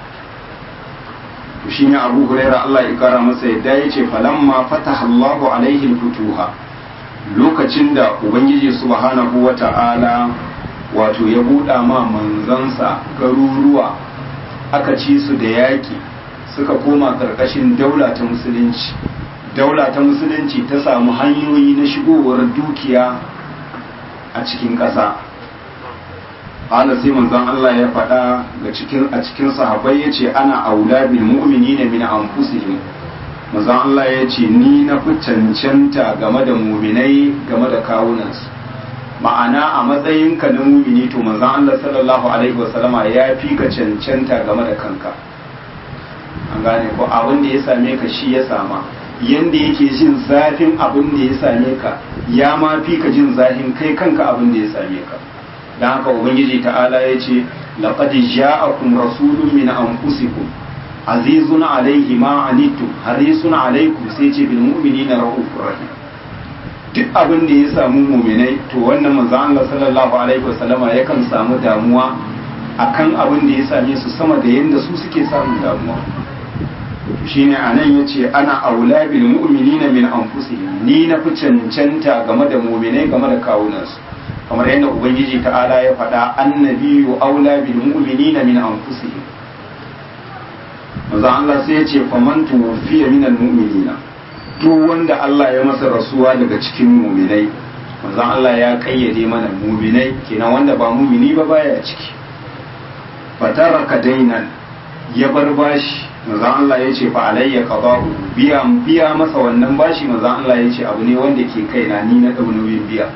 to shine Abu Hurairah Allah ya kara masa yadda ya ce falamma fataha Allahu alaihi futuha lokacin da ubangiji subhanahu wata'ala wato ya buɗa ma manzansa garuruwa aka ci su da yaƙi suka koma ƙarƙashin daula ta musulunci daula ta musulunci ta samu hanyoyi na shigowar dukiya a cikin ƙasa ana sai manzon Allah ya faɗa ga cikin a cikin sahabbai yace ana aula bil mu'minina min anfusihim manzon Allah ya ce ni na fi cancanta game da muminai game da kawunansu ma'ana a matsayinka na mumini to manzon Allah sallallahu alaihi wasallama ya fi ka cancanta game da kanka an gane ko abin da ya same ka shi ya sama yanda yake jin zafin abin da ya same ka ya ma fi ka jin zafin kai kanka abin da ya same ka dan haka ubangiji ta'ala ya ce laqad ja'akum rasulun min anfusikum azizun alaihi ma anittum harisun alaikum sai ce bil mu'minina raufur rahim duk abin da ya samu mu'minai to wannan manzo Allah sallallahu alaihi wasallama yakan samu damuwa akan abin da ya same su sama da yanda su suke samun damuwa shine anan yace ana aula bil mu'minina min anfusihim ni na fi cancanta game da mu'minai game da kawunansu kamar yadda ubangiji ta'ala ya faɗa annabiyu aula bil mu'minina min anfusihim manzo Allah sai ya ce faman tuwfiya minal mu'minina duk wanda Allah ya masa rasuwa daga cikin mu'minai manzo Allah ya kayyade mana mu'minai kenan wanda ba mu'mini ba baya ciki fataraka dainan ya bar bashi manzo Allah ya ce fa alayya qada'u biya biya masa wannan bashi manzo Allah ya ce abu ne wanda ke kaina ni na dau nauyin biya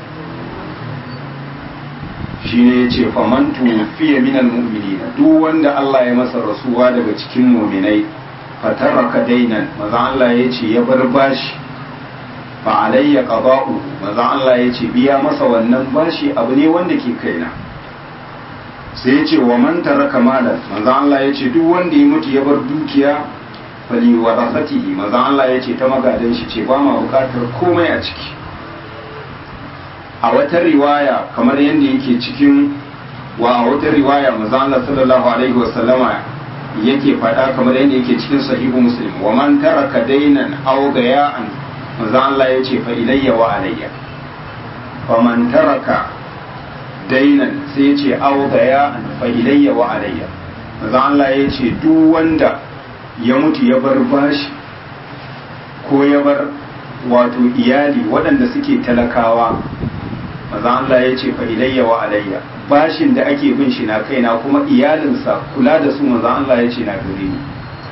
shine ya ce faman tufiya minal mu'minina duk wanda Allah ya masa rasuwa daga cikin mu'minai fataraka dainan maza Allah ya ce ya bar bashi fa alayya qada'u maza Allah ya ce biya masa wannan bashi abu ne wanda ke kaina sai ya ce wa man taraka malan maza Allah ya ce duk wanda ya mutu ya bar dukiya fali warasatihi maza Allah ya ce ta magadan shi ce ba ma bukatar komai a ciki a wata riwaya kamar yadda yake cikin wa a wata riwaya manzo Allah sallallahu alaihi wasallama yake faɗa kamar yadda yake cikin sahihu muslim wa man taraka dainan aw gaya'an manzo Allah yace fa ilayya wa alayya fa man taraka dainan sai yace aw gaya'an fa ilayya wa alayya manzo Allah yace duk wanda ya mutu ya bar bashi ko ya bar wato iyali waɗanda suke talakawa manzo Allah yace fa ilayya wa alayya bashin da ake bin shi na kaina kuma iyalinsa kula da su manzan Allah ya ce na gare ni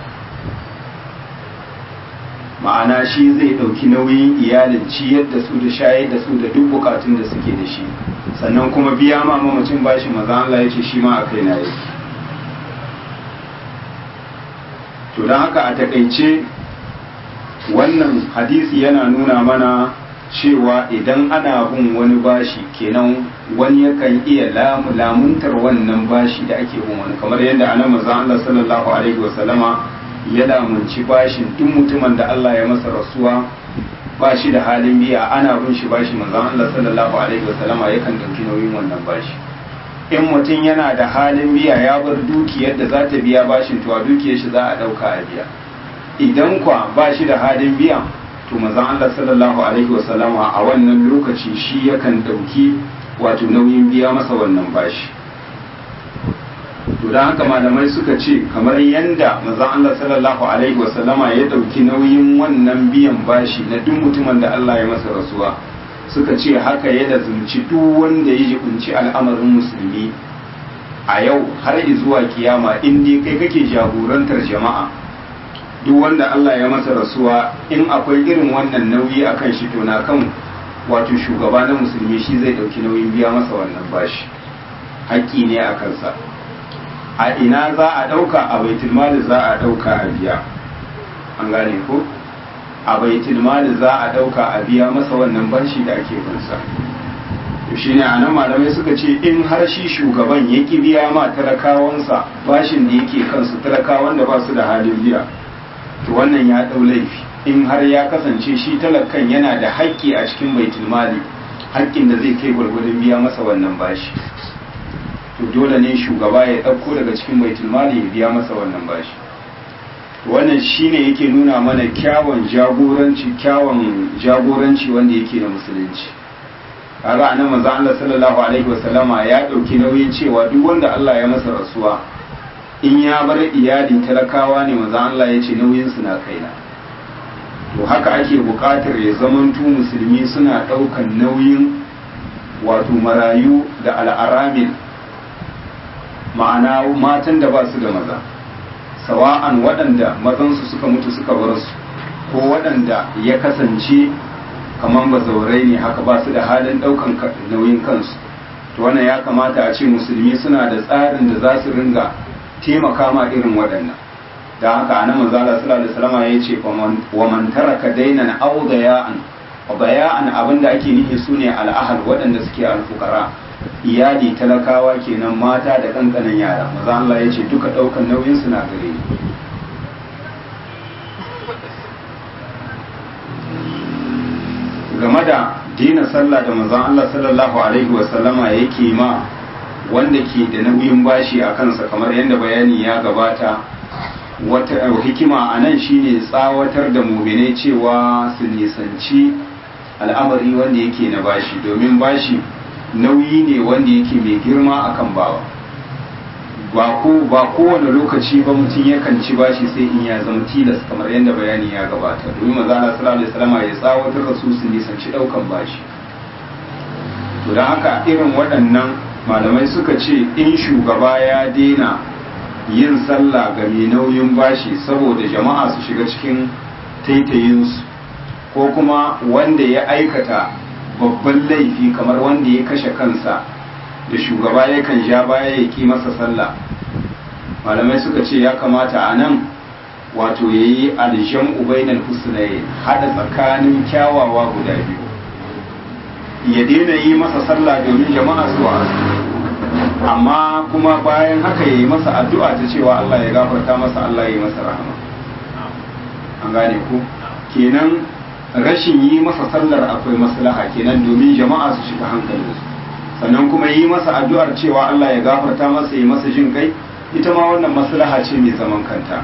ma'ana shi zai ɗauki nauyin iyalin ciyar da su da shayar da su da duk bukatun da suke da shi sannan kuma biya ma mamacin bashin manzan Allah ya ce shi ma a kaina yake to don haka a takaice wannan hadisi yana nuna mana cewa idan ana bin wani bashi kenan wani yakan iya lamuntar wannan bashi da ake bin wani kamar yadda ana maza Allah sallallahu alaihi wasallama ya lamunci bashin duk mutumin da Allah ya masa rasuwa ba shi da halin biya ana bin shi bashi manzon Allah sallallahu alaihi wasallama yakan dauki nauyin wannan bashi in mutum yana da halin biya ya bar dukiyar da za ta biya bashin to a dukiyar shi za a dauka a biya idan kwa ba shi da halin biya to manzon Allah sallallahu alaihi wasallama a wannan lokaci shi yakan dauki wato nauyin biya masa wannan bashi to dan haka malamai suka ce kamar yanda manzon Allah sallallahu alaihi wasallama ya dauki nauyin wannan biyan bashi na duk mutumin da Allah ya masa rasuwa suka ce haka ya lazumci duk wanda ya jibinci al'amarin musulmi a yau har zuwa kiyama in dai kai kake jagorantar jama'a duk wanda Allah ya masa rasuwa in akwai irin wannan nauyi a kan shi to na kan wato shugaba na musulmi shi zai ɗauki nauyin biya masa wannan bashi haƙƙi ne a kansa a ina za a ɗauka a baitul mali za a ɗauka a biya an gane ko a baitul mali za a ɗauka a biya masa wannan bashi da ake binsa to shine a nan malamai suka ce in har shi shugaban ya ki biya ma talakawansa bashin da yake kansu talakawan da ba su da halin biya to wannan ya ɗau laifi in har ya kasance shi talakan yana da haƙƙi a cikin baitul mali haƙƙin da zai kai gwargwadon biya masa wannan bashi to dole ne shugaba ya ɗauko daga cikin baitul mali ya biya masa wannan bashi wannan shine yake nuna mana kyawun jagoranci kyawun jagoranci wanda yake na musulunci kaga anan manzo Allah sallallahu alaihi wasallama ya ɗauki nauyin cewa duk wanda Allah ya masa rasuwa in ya bar iyali talakawa ne manzo Allah ya ce nauyin su na kaina to haka ake buƙatar ya zamantu musulmi suna ɗaukan nauyin wato marayu da al'aramil ma'ana matan da ba su da maza sawa'an waɗanda mazansu suka mutu suka bar su ko waɗanda ya kasance kamar bazaurai ne haka ba su da halin ɗaukan nauyin kansu to wannan ya kamata a ce musulmi suna da tsarin da za su ringa taimaka ma irin waɗannan da haka anan manzo Allah sallallahu alaihi wasallam ya ce wa man taraka dainan aw daya'an daya'an abinda ake nufi sune al'ahal waɗanda suke alfukara iyali talakawa kenan mata da kankanan yara manzo Allah ya ce duka ɗaukan nauyin su na gare ni game da dina sallah da manzon Allah sallallahu alaihi wasallama yake ma wanda ke da nauyin bashi a kansa kamar yadda bayani ya gabata wata hikima a nan shine tsawatar da muminai cewa su nisanci al'amari wanda yake na bashi domin bashi nauyi ne wanda yake mai girma akan bawa ba ko ba kowane lokaci ba mutum yakan ci bashi sai in ya zama tilas kamar yadda bayani ya gabata domin maza Allah sallallahu alaihi wasallam ya tsawatar da su su nisanci daukan bashi to dan haka irin waɗannan malamai suka ce in shugaba ya daina yin sallah ga mai nauyin bashi saboda jama'a su shiga cikin taitayinsu ko kuma wanda ya aikata babban laifi kamar wanda ya kashe kansa da shugaba yakan ja baya ya ki masa sallah malamai suka ce ya kamata a nan wato ya yi aljan ubainar husnaye haɗa tsakanin kyawawa guda biyu ya daina yi masa sallah domin jama'a su amma kuma bayan haka ya yi masa addu'a ta cewa Allah ya gafarta masa Allah ya yi masa rahama an gane ku kenan rashin yi masa sallar akwai maslaha kenan domin jama'a su shiga hankalinsu sannan kuma yi masa addu'ar cewa Allah ya gafarta masa yi masa jin kai ita ma wannan maslaha ce mai zaman kanta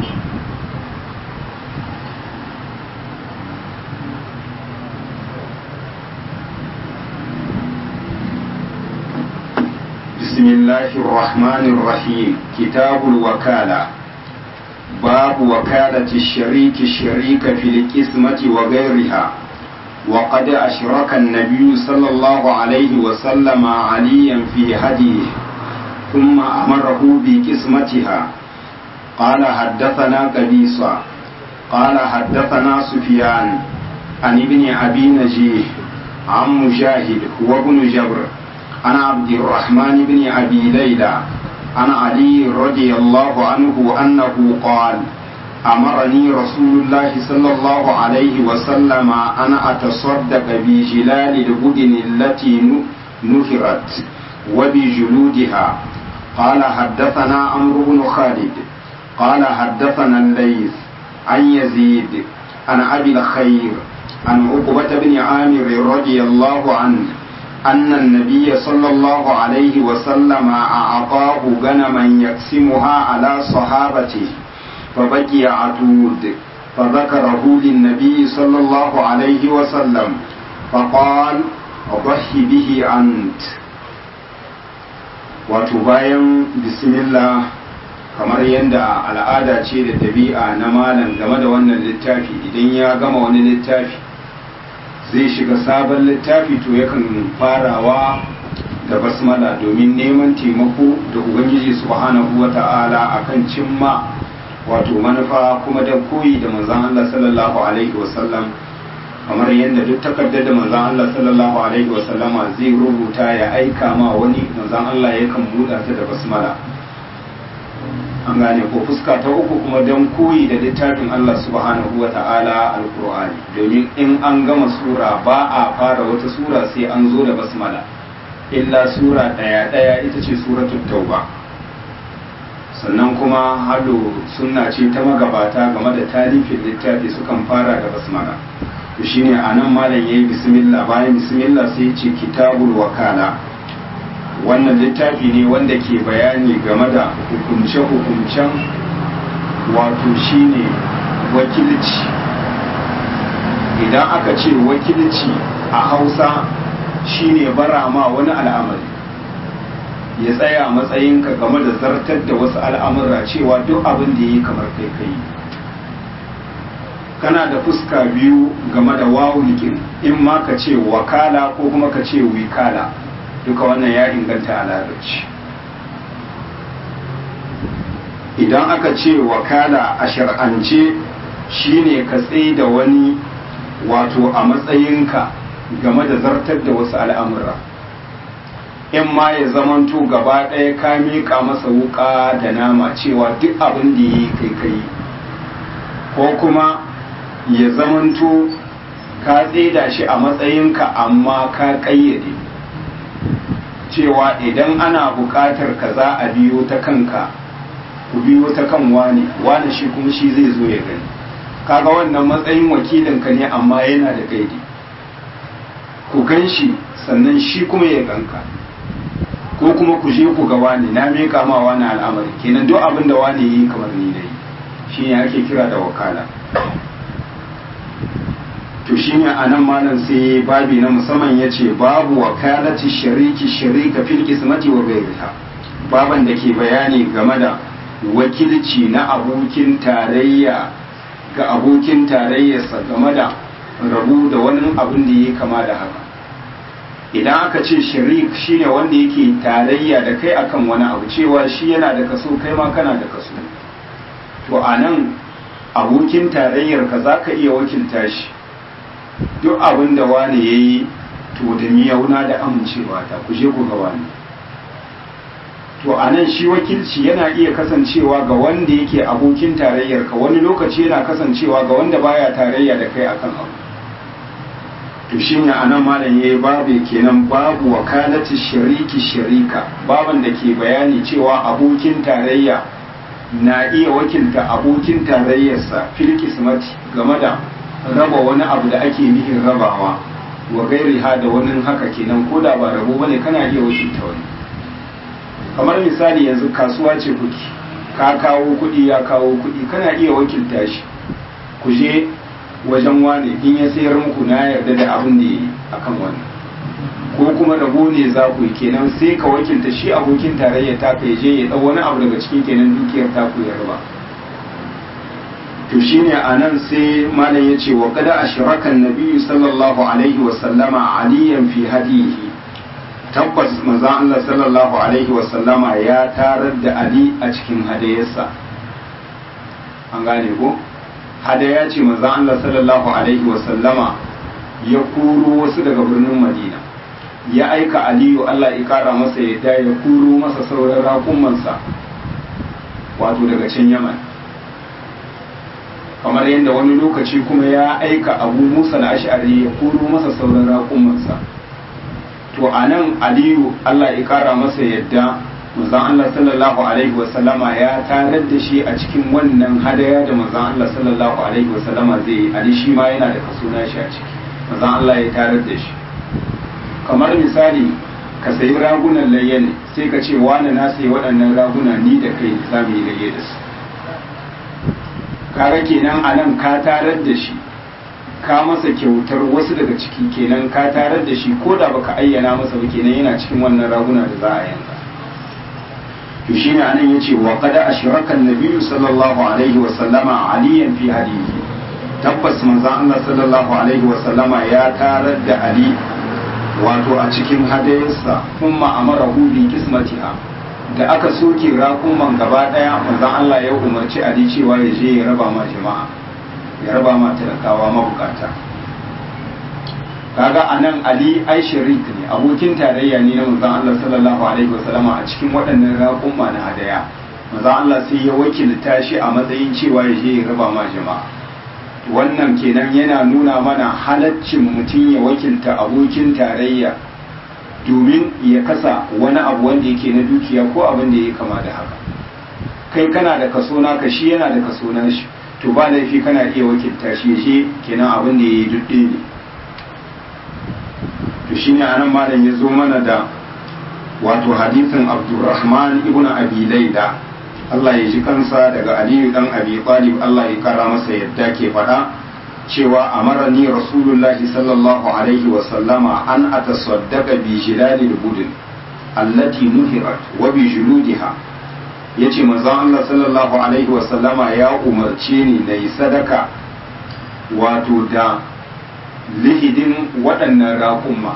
بسم الله الرحمن الرحيم كتاب الوكالة باب وكالة الشريك الشريك في القسمة وغيرها وقد أشرك النبي صلى الله عليه وسلم عليا في هديه ثم أمره بقسمتها قال حدثنا قبيصة قال حدثنا سفيان عن ابن أبي نجيه عن مجاهد هو ابن جبر عن عبد الرحمن بن أبي ليلى عن علي رضي الله عنه أنه قال أمرني رسول الله صلى الله عليه وسلم أن أتصدق بجلال البدن التي نفرت وبجلودها قال حدثنا عمرو بن خالد قال حدثنا الليث عن يزيد عن أبي الخير عن عقبة بن عامر رضي الله عنه أن النبي صلى الله عليه وسلم أعطاه غنما يقسمها على صحابته فبقي عتود فذكره للنبي صلى الله عليه وسلم فقال ضحي به أنت wato bayan bismillah kamar yadda al'ada ce da ɗabi'a na malam game da wannan littafi idan ya gama wani littafi zai shiga sabon littafi to yakan farawa da basmala domin neman taimako da ubangiji subhanahu wa ta'ala akan cimma wato manufa kuma da koyi da manzon Allah sallallahu alaihi wasallam kamar yadda duk takardar da manzon Allah sallallahu alaihi wasallama zai rubuta ya aika ma wani manzon Allah yakan buɗa ta da basmala an gane ko fuska ta uku kuma don koyi da littafin Allah subhanahu wa ta'ala alkur'ani domin in an gama sura ba a fara wata sura sai an zo da basmala illa sura ɗaya ɗaya ita ce suratul tauba sannan kuma halo sunna ce ta magabata game da talifin littafi sukan fara da basmala to shine anan malam yayi bismillah bayan bismillah sai ce kitabul wakala wannan littafi ne wanda ke bayani game da hukunce-hukuncen wato shine wakilci idan aka ce wakilci a hausa shine bara ma wani al'amari ya tsaya matsayinka game da zartar da wasu al'amura cewa duk abin da yi kamar kai kai kana da fuska biyu game da wawulikin in ma ka ce wakala ko kuma ka ce wikala duka wannan ya inganta a larabci idan aka ce wakala a shar'ance shine ka tsaye da wani wato a matsayinka game da zartar da wasu al'amura in ma ya zamanto gaba ɗaya ka miƙa masa wuƙa da nama cewa duk abin da ya yi kai kai ko kuma ya zamanto ka tsaida shi a matsayinka amma ka ƙayyade cewa idan ana buƙatar ka za a biyo ta kanka ku biyo ta kan wani wani shi kuma shi zai zo ya gani kaga wannan matsayin wakilinka ne amma yana da gaidi ku gan shi sannan shi kuma ya ganka ko kuma ku je ku ga wani na miƙa ma wani al'amari kenan duk abin da wani yi kamar ni dai shi ne ake kira da wakala to shi ne a nan malam sai babi na musamman ya ce babu wakalati shariki sharika fil kismati wa gairiha baban da ke bayani game da wakilci na abokin tarayya ga abokin tarayyarsa game da rabu da wani abin da ya kama da haka idan aka ce shirik shine wanda yake tarayya da kai akan wani abu cewa shi yana da kaso kai ma kana da kaso to a nan abokin tarayyar ka za ka iya wakilta shi duk abin da wani ya yi to da miyauna da amincewa ta ku je ku ga wani to a nan shi wakilci yana iya kasancewa ga wanda yake abokin tarayyar ka wani lokaci yana kasancewa ga wanda baya tarayya da kai akan abu to shi ne a nan malam ya yi babu kenan babu wakalati shariki sharika baban da ke bayani cewa abokin tarayya na iya wakilta abokin tarayyarsa fil kismati game da raba wani abu da ake nihin rabawa wa gairi ha da wani haka kenan ko da ba rabo bane kana iya wakilta wani kamar misali yanzu kasuwa ce kuki ka kawo kuɗi ya kawo kuɗi kana iya wakilta shi ku je wajen wane in ya sayar muku na yarda da abin da ya yi akan wannan ko kuma rabo ne za ku yi kenan sai ka wakilta shi abokin tarayya ta ka je ya ɗau wani abu daga cikin kenan dukiyar ta ku ya raba to shine a nan sai malam ya ce wa kada ashrakan nabiyyu sallallahu alaihi wa sallama aliyan fi hadihi tabbas manzo Allah sallallahu alaihi wa sallama ya tarar da ali a cikin hadayarsa an gane ko hadaya ce manzo Allah sallallahu alaihi wa sallama ya kuro wasu daga birnin Madina ya aika Aliyu Allah ya kara masa yadda ya kuro masa sauran raƙumansa wato daga can Yaman kamar yadda wani lokaci kuma ya aika Abu Musa al-Ash'ari ya kuro masa sauran raƙumansa to anan Aliyu Allah ya kara masa yadda manzon Allah sallallahu alaihi wasallama ya tarar da shi a cikin wannan hadaya da manzon Allah sallallahu alaihi wasallama zai yi ali shi ma yana da kaso na shi a ciki manzon Allah ya tarar da shi kamar misali ka sayi ragunan layya ne sai ka ce wani na sayi waɗannan raguna ni da kai za mu yi layya da su kaga kenan a nan ka tarar da shi ka masa kyautar wasu daga ciki kenan ka tarar da shi ko da baka ayyana masa ba kenan yana cikin wannan raguna da za a yanka to shine anan yace wa qad ashraka an-nabiy sallallahu alaihi wa sallama aliyan fi hadihi tabbas manzon Allah sallallahu alaihi wa sallama ya tarar da ali wato a cikin hadayarsa kuma amarahu bi kismatiha da aka soke raƙuman gaba daya manzon Allah ya umarci ali cewa ya je ya raba ma jama'a ya raba ma talakawa mabukata kaga anan ali ai sharik ne abokin tarayya ne na manzon Allah sallallahu alaihi wasallama a cikin waɗannan raƙumma na hadaya manzon Allah sai ya wakilta shi a matsayin cewa ya je ya raba ma jama'a wannan kenan yana nuna mana halaccin mutum ya wakilta abokin tarayya domin ya kasa wani abu wanda yake na dukiya ko abin da ya kama da haka kai kana da kaso naka shi yana da kaso na shi to ba laifi kana iya wakilta shi shi kenan abin da ya yi dudde ne to shine anan malam ya zo mana da wato hadisin abdurrahman ibn abi laila Allah ya ji kansa daga aliyu dan abi talib Allah ya kara masa yadda ke faɗa cewa amarani rasulullahi sallallahu alaihi wa sallama an atasaddaqa bi jilalil budin allati nuhirat wa bi juludiha yace manzon Allah sallallahu alaihi wa sallama ya umarce ni na yi sadaka wato da lihidin waɗannan raƙumma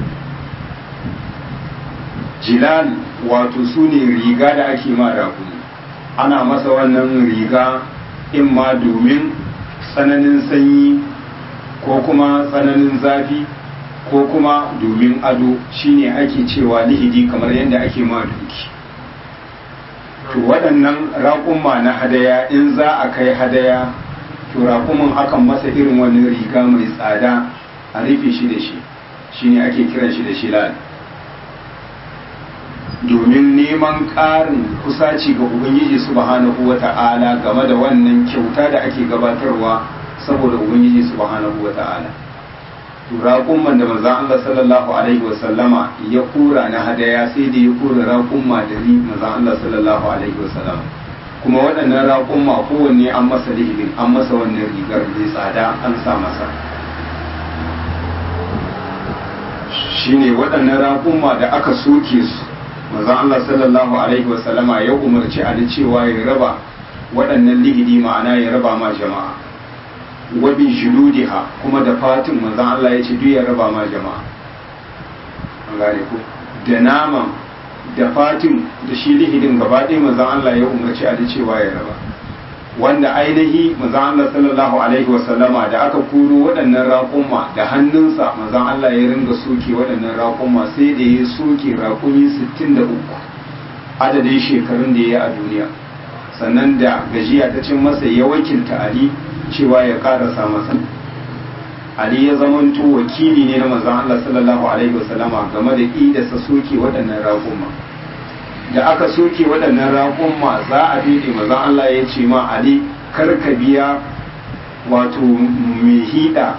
jilal wato su ne riga da ake ma raƙumi ana masa wannan riga in ma domin tsananin sanyi ko kuma tsananin zafi ko kuma domin ado shine ake cewa lihidi kamar yadda ake ma duki to waɗannan raƙumma na hadaya in za a kai hadaya to raƙumin akan masa irin wani riga mai tsada a rufe shi da shi shine ake kiran shi da shilal domin neman ƙarin kusaci ga ubangiji subhanahu wa ta'ala game da wannan kyauta da ake gabatarwa saboda ubangiji subhanahu wa ta'ala raƙumman da manzan Allah sallallahu alaihi wa sallama ya kura na hadaya sai da ya kura raƙumma da ri manzan Allah sallallahu alaihi wa sallama kuma waɗannan raƙumma kowanne an masa lihibin an masa wannan rigar mai tsada an sa masa shine waɗannan raƙumma da aka soke su manzon Allah sallallahu alaihi wasallama ya umarci Ali cewa ya raba waɗannan ligidi ma'ana ya raba ma jama'a wa bi juludiha kuma da fatin manzon Allah ya ce duk ya raba ma jama'a an gane ko da naman da fatin da shi lihidin gaba ɗaya manzon Allah ya umarci Ali cewa ya raba wanda ainihi manzon Allah sallallahu alaihi wasallama da aka kuro waɗannan raƙumma da hannunsa manzon Allah ya ringa soke waɗannan raƙumma sai da ya soke raƙumi 63 adadin shekarun da ya yi a duniya sannan da gajiya ta cin masa ya wakilta Ali cewa ya ƙarasa masa Ali ya zamanto wakili ne na manzon Allah sallallahu alaihi wasallama game da idasa soke waɗannan raƙumma da aka soke waɗannan raƙumma za a daidai maza Allah ya ce ma Ali karka biya wato mai hida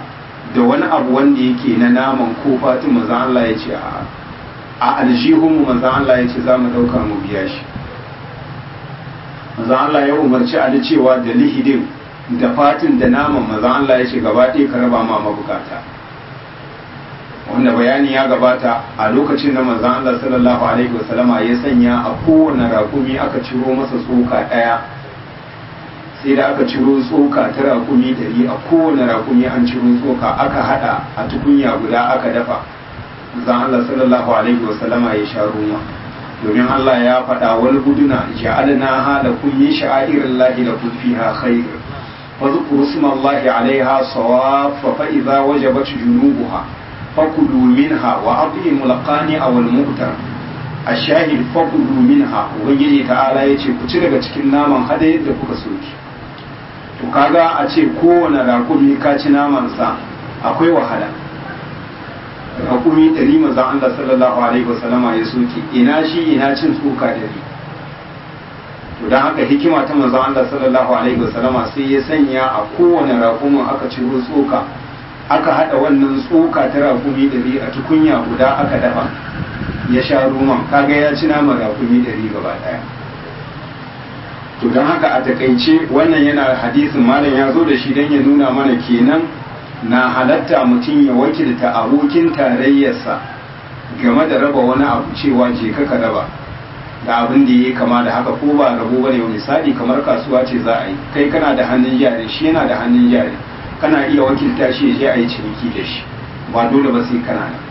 da wani abu wanda yake na naman ko fatin manzan Allah ya ce a aljihunmu manzan Allah ya ce za mu ɗauka mu biya shi manzan Allah ya umarci Ali cewa da lihidin da fatin da naman manzan Allah ya ce gaba ɗaya ka raba ma mabukata wanda bayani ya gabata a lokacin da manzan Allah sallallahu alaihi wasallama ya sanya a kowane rakumi aka ciro masa tsoka ɗaya sai da aka ciro tsoka ta rakumi ɗari a kowane rakumi an ciro tsoka aka hada a tukunya guda aka dafa zan Allah sallallahu alaihi wasallama ya sha ruwa domin Allah ya faɗa wal buduna ja'alna hala kun min sha'irin lahi la kun fiha khair wa zkuru smallahi alaiha sawaf fa idza wajabat junubuha fakulu minha wa at'imul qani'a wal mu'tar ashahid fakulu minha ubangiji ta'ala yace ku ci daga cikin naman hada yadda kuka soki to kaga a ce kowane rakumi ka ci namansa akwai wahala rakumi ɗari mazan Allah sallallahu alaihi wasallama ya soke ina shi ina cin tsoka ɗari to don haka hikima ta manzon Allah sallallahu alaihi wasallama sai ya sanya a kowane rakumin aka ciro tsoka aka haɗa wannan tsoka ta rakumi ɗari a tukunya guda aka dafa ya sha roman kaga ya ci naman rakumi ɗari gaba ɗaya to don haka a takaice wannan yana hadisin malam ya zo da shi don ya nuna mana kenan na halatta mutum ya wakilta abokin tarayyarsa game da raba wani abu cewa je ka raba da abin da ya kama da haka ko ba rabo bane misali kamar kasuwa ce za a yi kai kana da hannun jari shi yana da hannun jari kana iya wakilta shi ya je a yi ciniki da shi ba dole ba sai kana nan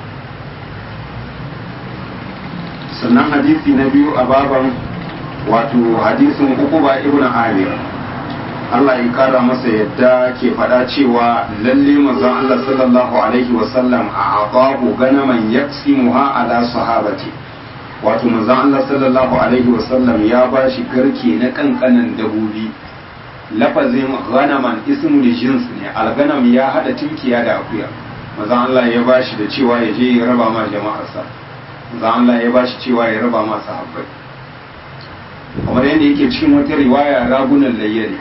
sannan hadisi na biyu a baban wato hadisin ukuba ibn amir Allah ya kara masa yadda ke faɗa cewa lalle manzon Allah sallallahu alaihi wasallam a aqabu ganaman yaksimuha ala sahabati wato manzon Allah sallallahu alaihi wasallam ya bashi garke na kankanan dabobi lafazin ganaman ismul jins ne alganam ya hada tinkiya da akuya manzon Allah ya bashi da cewa ya je ya raba ma jama'arsa manzon Allah ya bashi cewa ya raba ma sahabbai kamar yadda yake cikin wata riwaya ragunan layyari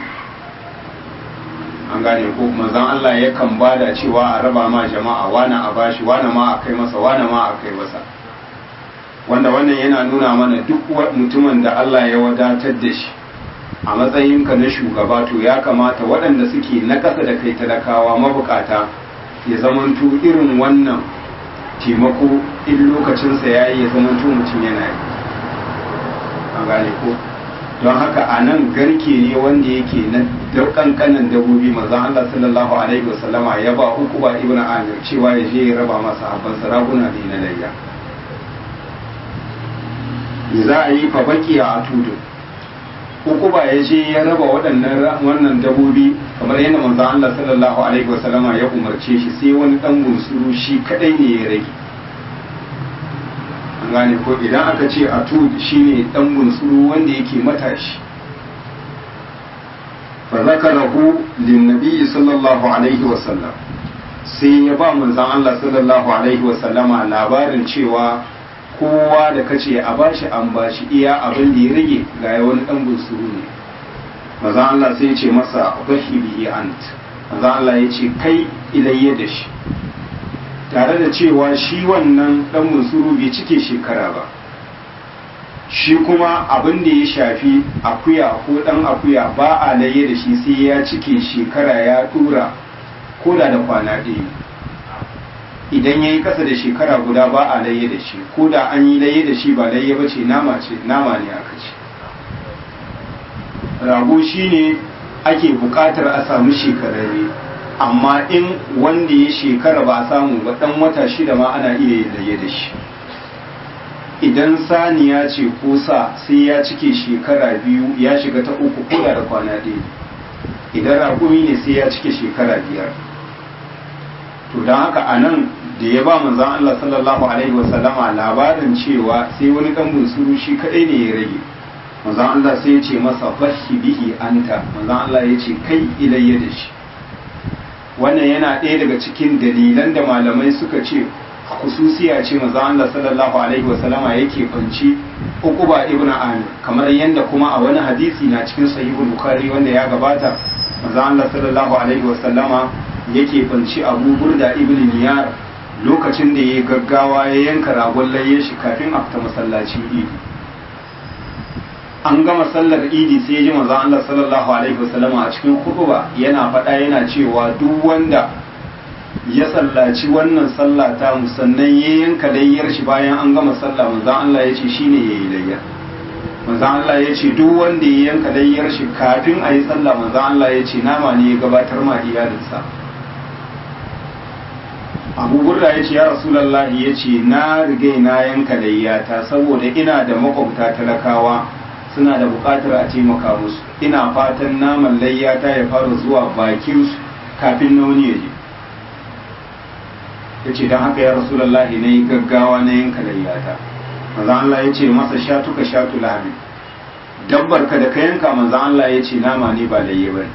an gane ko manzon Allah yakan bada cewa a raba ma jama'a wani a bashi wani ma a kai masa wani ma a kai masa wanda wannan yana nuna mana duk mutumin da Allah ya wadatar da shi a matsayinka na shugaba to ya kamata waɗanda suke na ƙasa da kai talakawa mabukata ya zamanto irin wannan taimako in lokacinsa ya yi ya zamanto mutum yana yi an gane ko don haka a nan garke ne wanda yake na kankanan dabobi manzon Allah sallallahu alaihi wasallama ya ba uku ba ibn amir cewa ya je ya raba masa habban sarakuna da na layya za a yi fa baki a tudu uku ba ya je ya raba waɗannan wannan dabobi kamar yadda manzon Allah sallallahu alaihi wasallama ya umarce shi sai wani dan bunsuru shi kadai ne ya rage gane ko idan aka ce a tud shine dan bunsuru wanda yake matashi fa zakarahu lin nabi sallallahu alaihi wa sallam sai ya ba manzon Allah sallallahu alaihi wa sallama labarin cewa kowa da kace a bashi an bashi iya abin da ya rage ga wani dan bunsuru ne manzon Allah sai ya ce masa bahi bihi ant manzon Allah ya ce kai ilayya da shi tare da cewa shi wannan dan musuru bai cike shekara ba shi kuma abin da ya shafi akuya ko dan akuya ba a laye da shi sai ya cike shekara ya tura koda da kwana ɗaya idan ya yi ƙasa da shekara guda ba a laye da shi ko da an yi laye da shi ba laye ba ce nama ce nama ne aka ce rago shine ake buƙatar a samu shekararre amma in wanda ya shekara ba a samu ba dan wata shida ma ana iya yin laye da shi idan saniya ce ko sa sai ya cike shekara biyu ya shiga ta uku ko da kwana ɗaya idan raƙumi ne sai ya cike shekara biyar to don haka a nan da ya ba manzan Allah sallallahu alaihi wasallama labarin cewa sai wani ɗan bunsuru shi kaɗai ne ya rage manzan Allah sai ya ce masa bashi bihi anta manzan Allah ya ce kai ilayya da shi wannan yana ɗaya daga cikin dalilan da malamai suka ce khususiya ce maza Allah sallallahu alaihi wa sallama yake fanci uquba ibn amir kamar yadda kuma a wani hadisi na cikin sahihul bukhari wanda ya gabata maza Allah sallallahu alaihi wa sallama yake banci abu burda ibn niyar lokacin da ya gaggawa ya yanka ragon layye shi kafin a fita masallacin idi an gama sallar idi sai ya ji manzon Allah sallallahu alaihi wasallama a cikin khutba yana faɗa yana cewa duk wanda ya sallaci wannan sallah ta musannan ya yanka layyar shi bayan an gama sallah manzon Allah ya ce shine yayi layya manzon Allah ya ce duk wanda ya yanka layyar shi kafin a yi sallah manzon Allah ya ce nama ne ya gabatar ma iyalinsa abu burda ya ce ya rasulallahi ya ce na rigai na yanka layyata saboda ina da makwabta talakawa suna da bukatar a taimaka musu ina fatan naman layyata ya fara zuwa bakinsu kafin na wani ya je ya ce don haka ya rasulallahi na yi gaggawa na yanka layyata manzan Allah ya ce masa shatuka shatu lahami dabbar ka da ka yanka manzan Allah ya ce nama ne ba layye ba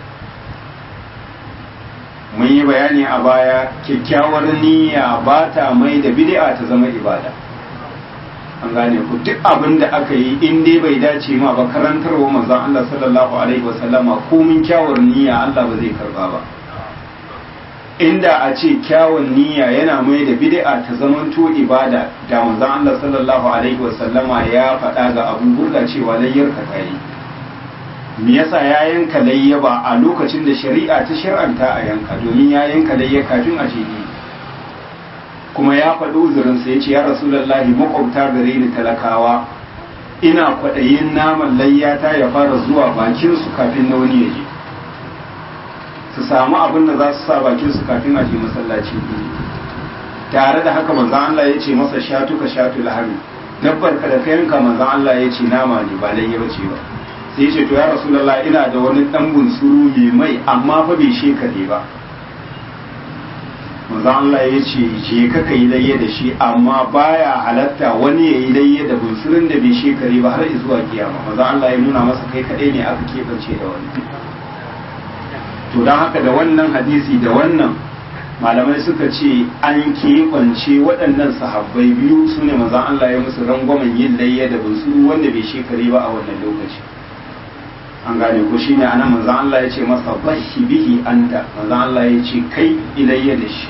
mun yi bayani a baya kyakkyawar niyya ba ta mai da bid'a ta zama ibada an gane ku duk abin da aka yi in dai bai dace ma ba karantarwa manzon Allah sallallahu alaihi wasallama komin kyawar niyya Allah ba zai karba ba inda a ce kyawun niyya yana mai da bid'a ta zamanto ibada da manzon Allah sallallahu alaihi wasallama ya faɗa ga Abu Burda cewa layyar ka tayi me yasa ya yanka layya ba a lokacin da shari'a ta shir'anta a yanka domin ya yanka layya kafin a jini kuma ya faɗi uzurinsa ya ce ya rasulallahi makwabta gare ni talakawa ina kwaɗayin naman layyata ya fara zuwa bakinsu kafin na wani ya je su samu abin da za su sa bakinsu kafin a je masallaci tare da haka manzan Allah ya ce masa shatuka shatu lahami dabbar ka da ka yanka manzan Allah ya ce nama ne ba layya ba ce ba sai ce to ya rasulullah ina da wani dan bunsuru mai mai amma fa bai shekare ba manzo Allah ya ce je ka kai layye da shi amma baya halatta wani ya yi layye da bunsurin da bai shekare ba har zuwa kiyama manzo Allah ya nuna masa kai kadai ne aka kebance da wani to dan haka da wannan hadisi da wannan malamai suka ce an keɓance waɗannan sahabbai biyu su ne manzo Allah ya musu rangwamen yin layye da bunsuru wanda bai shekare ba a wannan lokaci an gane ko shine anan manzo Allah ya ce masa bashi bihi anta manzo Allah ya ce kai ilayya da shi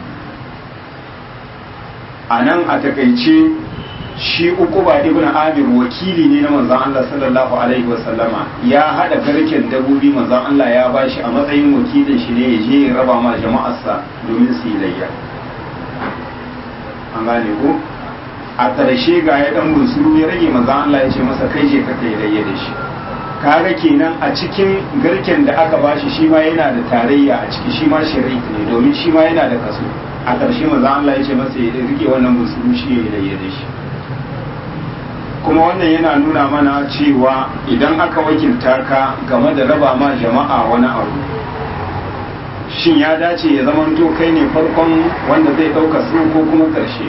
anan a takaice shi ukuba ibn amir wakili ne na manzo Allah sallallahu alaihi wasallama ya hada garken dabobi manzo Allah ya bashi a matsayin wakilin shi ne ya je ya raba ma jama'arsa domin su yi layya an gane ko a ƙarshe ga ya dan bunsuru ya rage manzo Allah ya ce masa kai je ka kai layya da shi kaga kenan a cikin garken da aka bashi shi ma yana da tarayya a ciki shi ma shirik ne domin shi ma yana da kaso a ƙarshe maza Allah ya ce masa ya rike wannan musulmi shi ya yi da shi kuma wannan yana nuna mana cewa idan aka wakilta ka game da raba ma jama'a wani abu shin ya dace ya zamanto kai ne farkon wanda zai ɗauka su ko kuma ƙarshe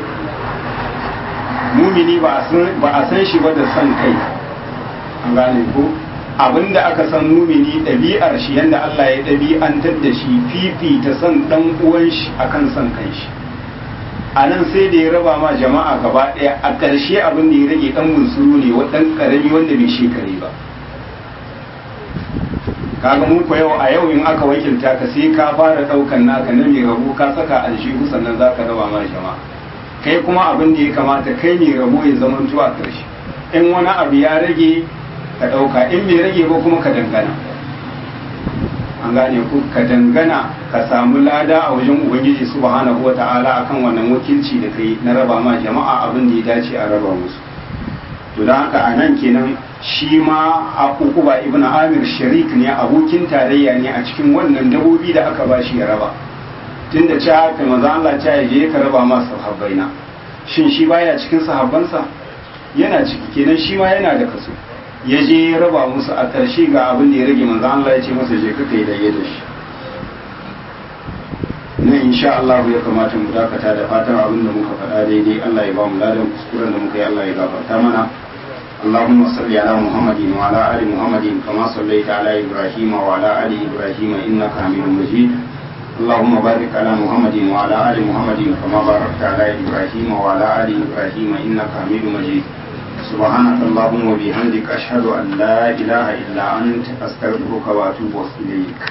mumini ba a san shi ba da son kai an gane ko abinda aka san mumini ɗabi'ar shi yadda Allah ya ɗabi'antar da shi fifita son ɗan uwan shi akan son kan shi a nan sai da ya raba ma jama'a gaba ɗaya a ƙarshe abin da ya rage ɗan bunsuru ne ɗan ƙarami wanda bai shekare ba kaga mu ko yau a yau in aka wakilta ka sai ka fara ɗaukan naka na mai rabu ka saka aljihu sannan za ka raba ma jama'a kai kuma abin da ya kamata kai mai rabo ya zama a ƙarshe in wani abu ya rage ka ɗauka in bai rage ba kuma ka dangana an gane ku ka dangana ka samu lada a wajen ubangiji subhanahu wa ta'ala akan wannan wakilci da kai na raba ma jama'a abin da ya dace a raba musu to don haka a nan kenan shi ma a ukuba ibn amir sharik ne abokin tarayya ne a cikin wannan dabobi da aka bashi ya raba tunda ci haka maza Allah ta je ka raba ma sahabbaina shin shi baya cikin sahabbansa yana ciki kenan shi ma yana da kaso ya je ya raba musu a ƙarshe ga abin da ya rage manzo Allah ya ce masa je ka kai da da shi na insha Allah ya kamata mu dakata da fatan abin da muka faɗa daidai Allah ya ba mu ladan kuskuren da muka yi Allah ya gafarta mana اللهم صل على محمد وعلى ال محمد كما صليت على ابراهيم وعلى ال ابراهيم انك حميد مجيد اللهم بارك على محمد وعلى ال محمد كما باركت على ابراهيم وعلى ال ابراهيم انك حميد مجيد سبحانك اللهم وبحمدك أشهد أن لا إله إلا أنت أستغفرك وأتوب إليك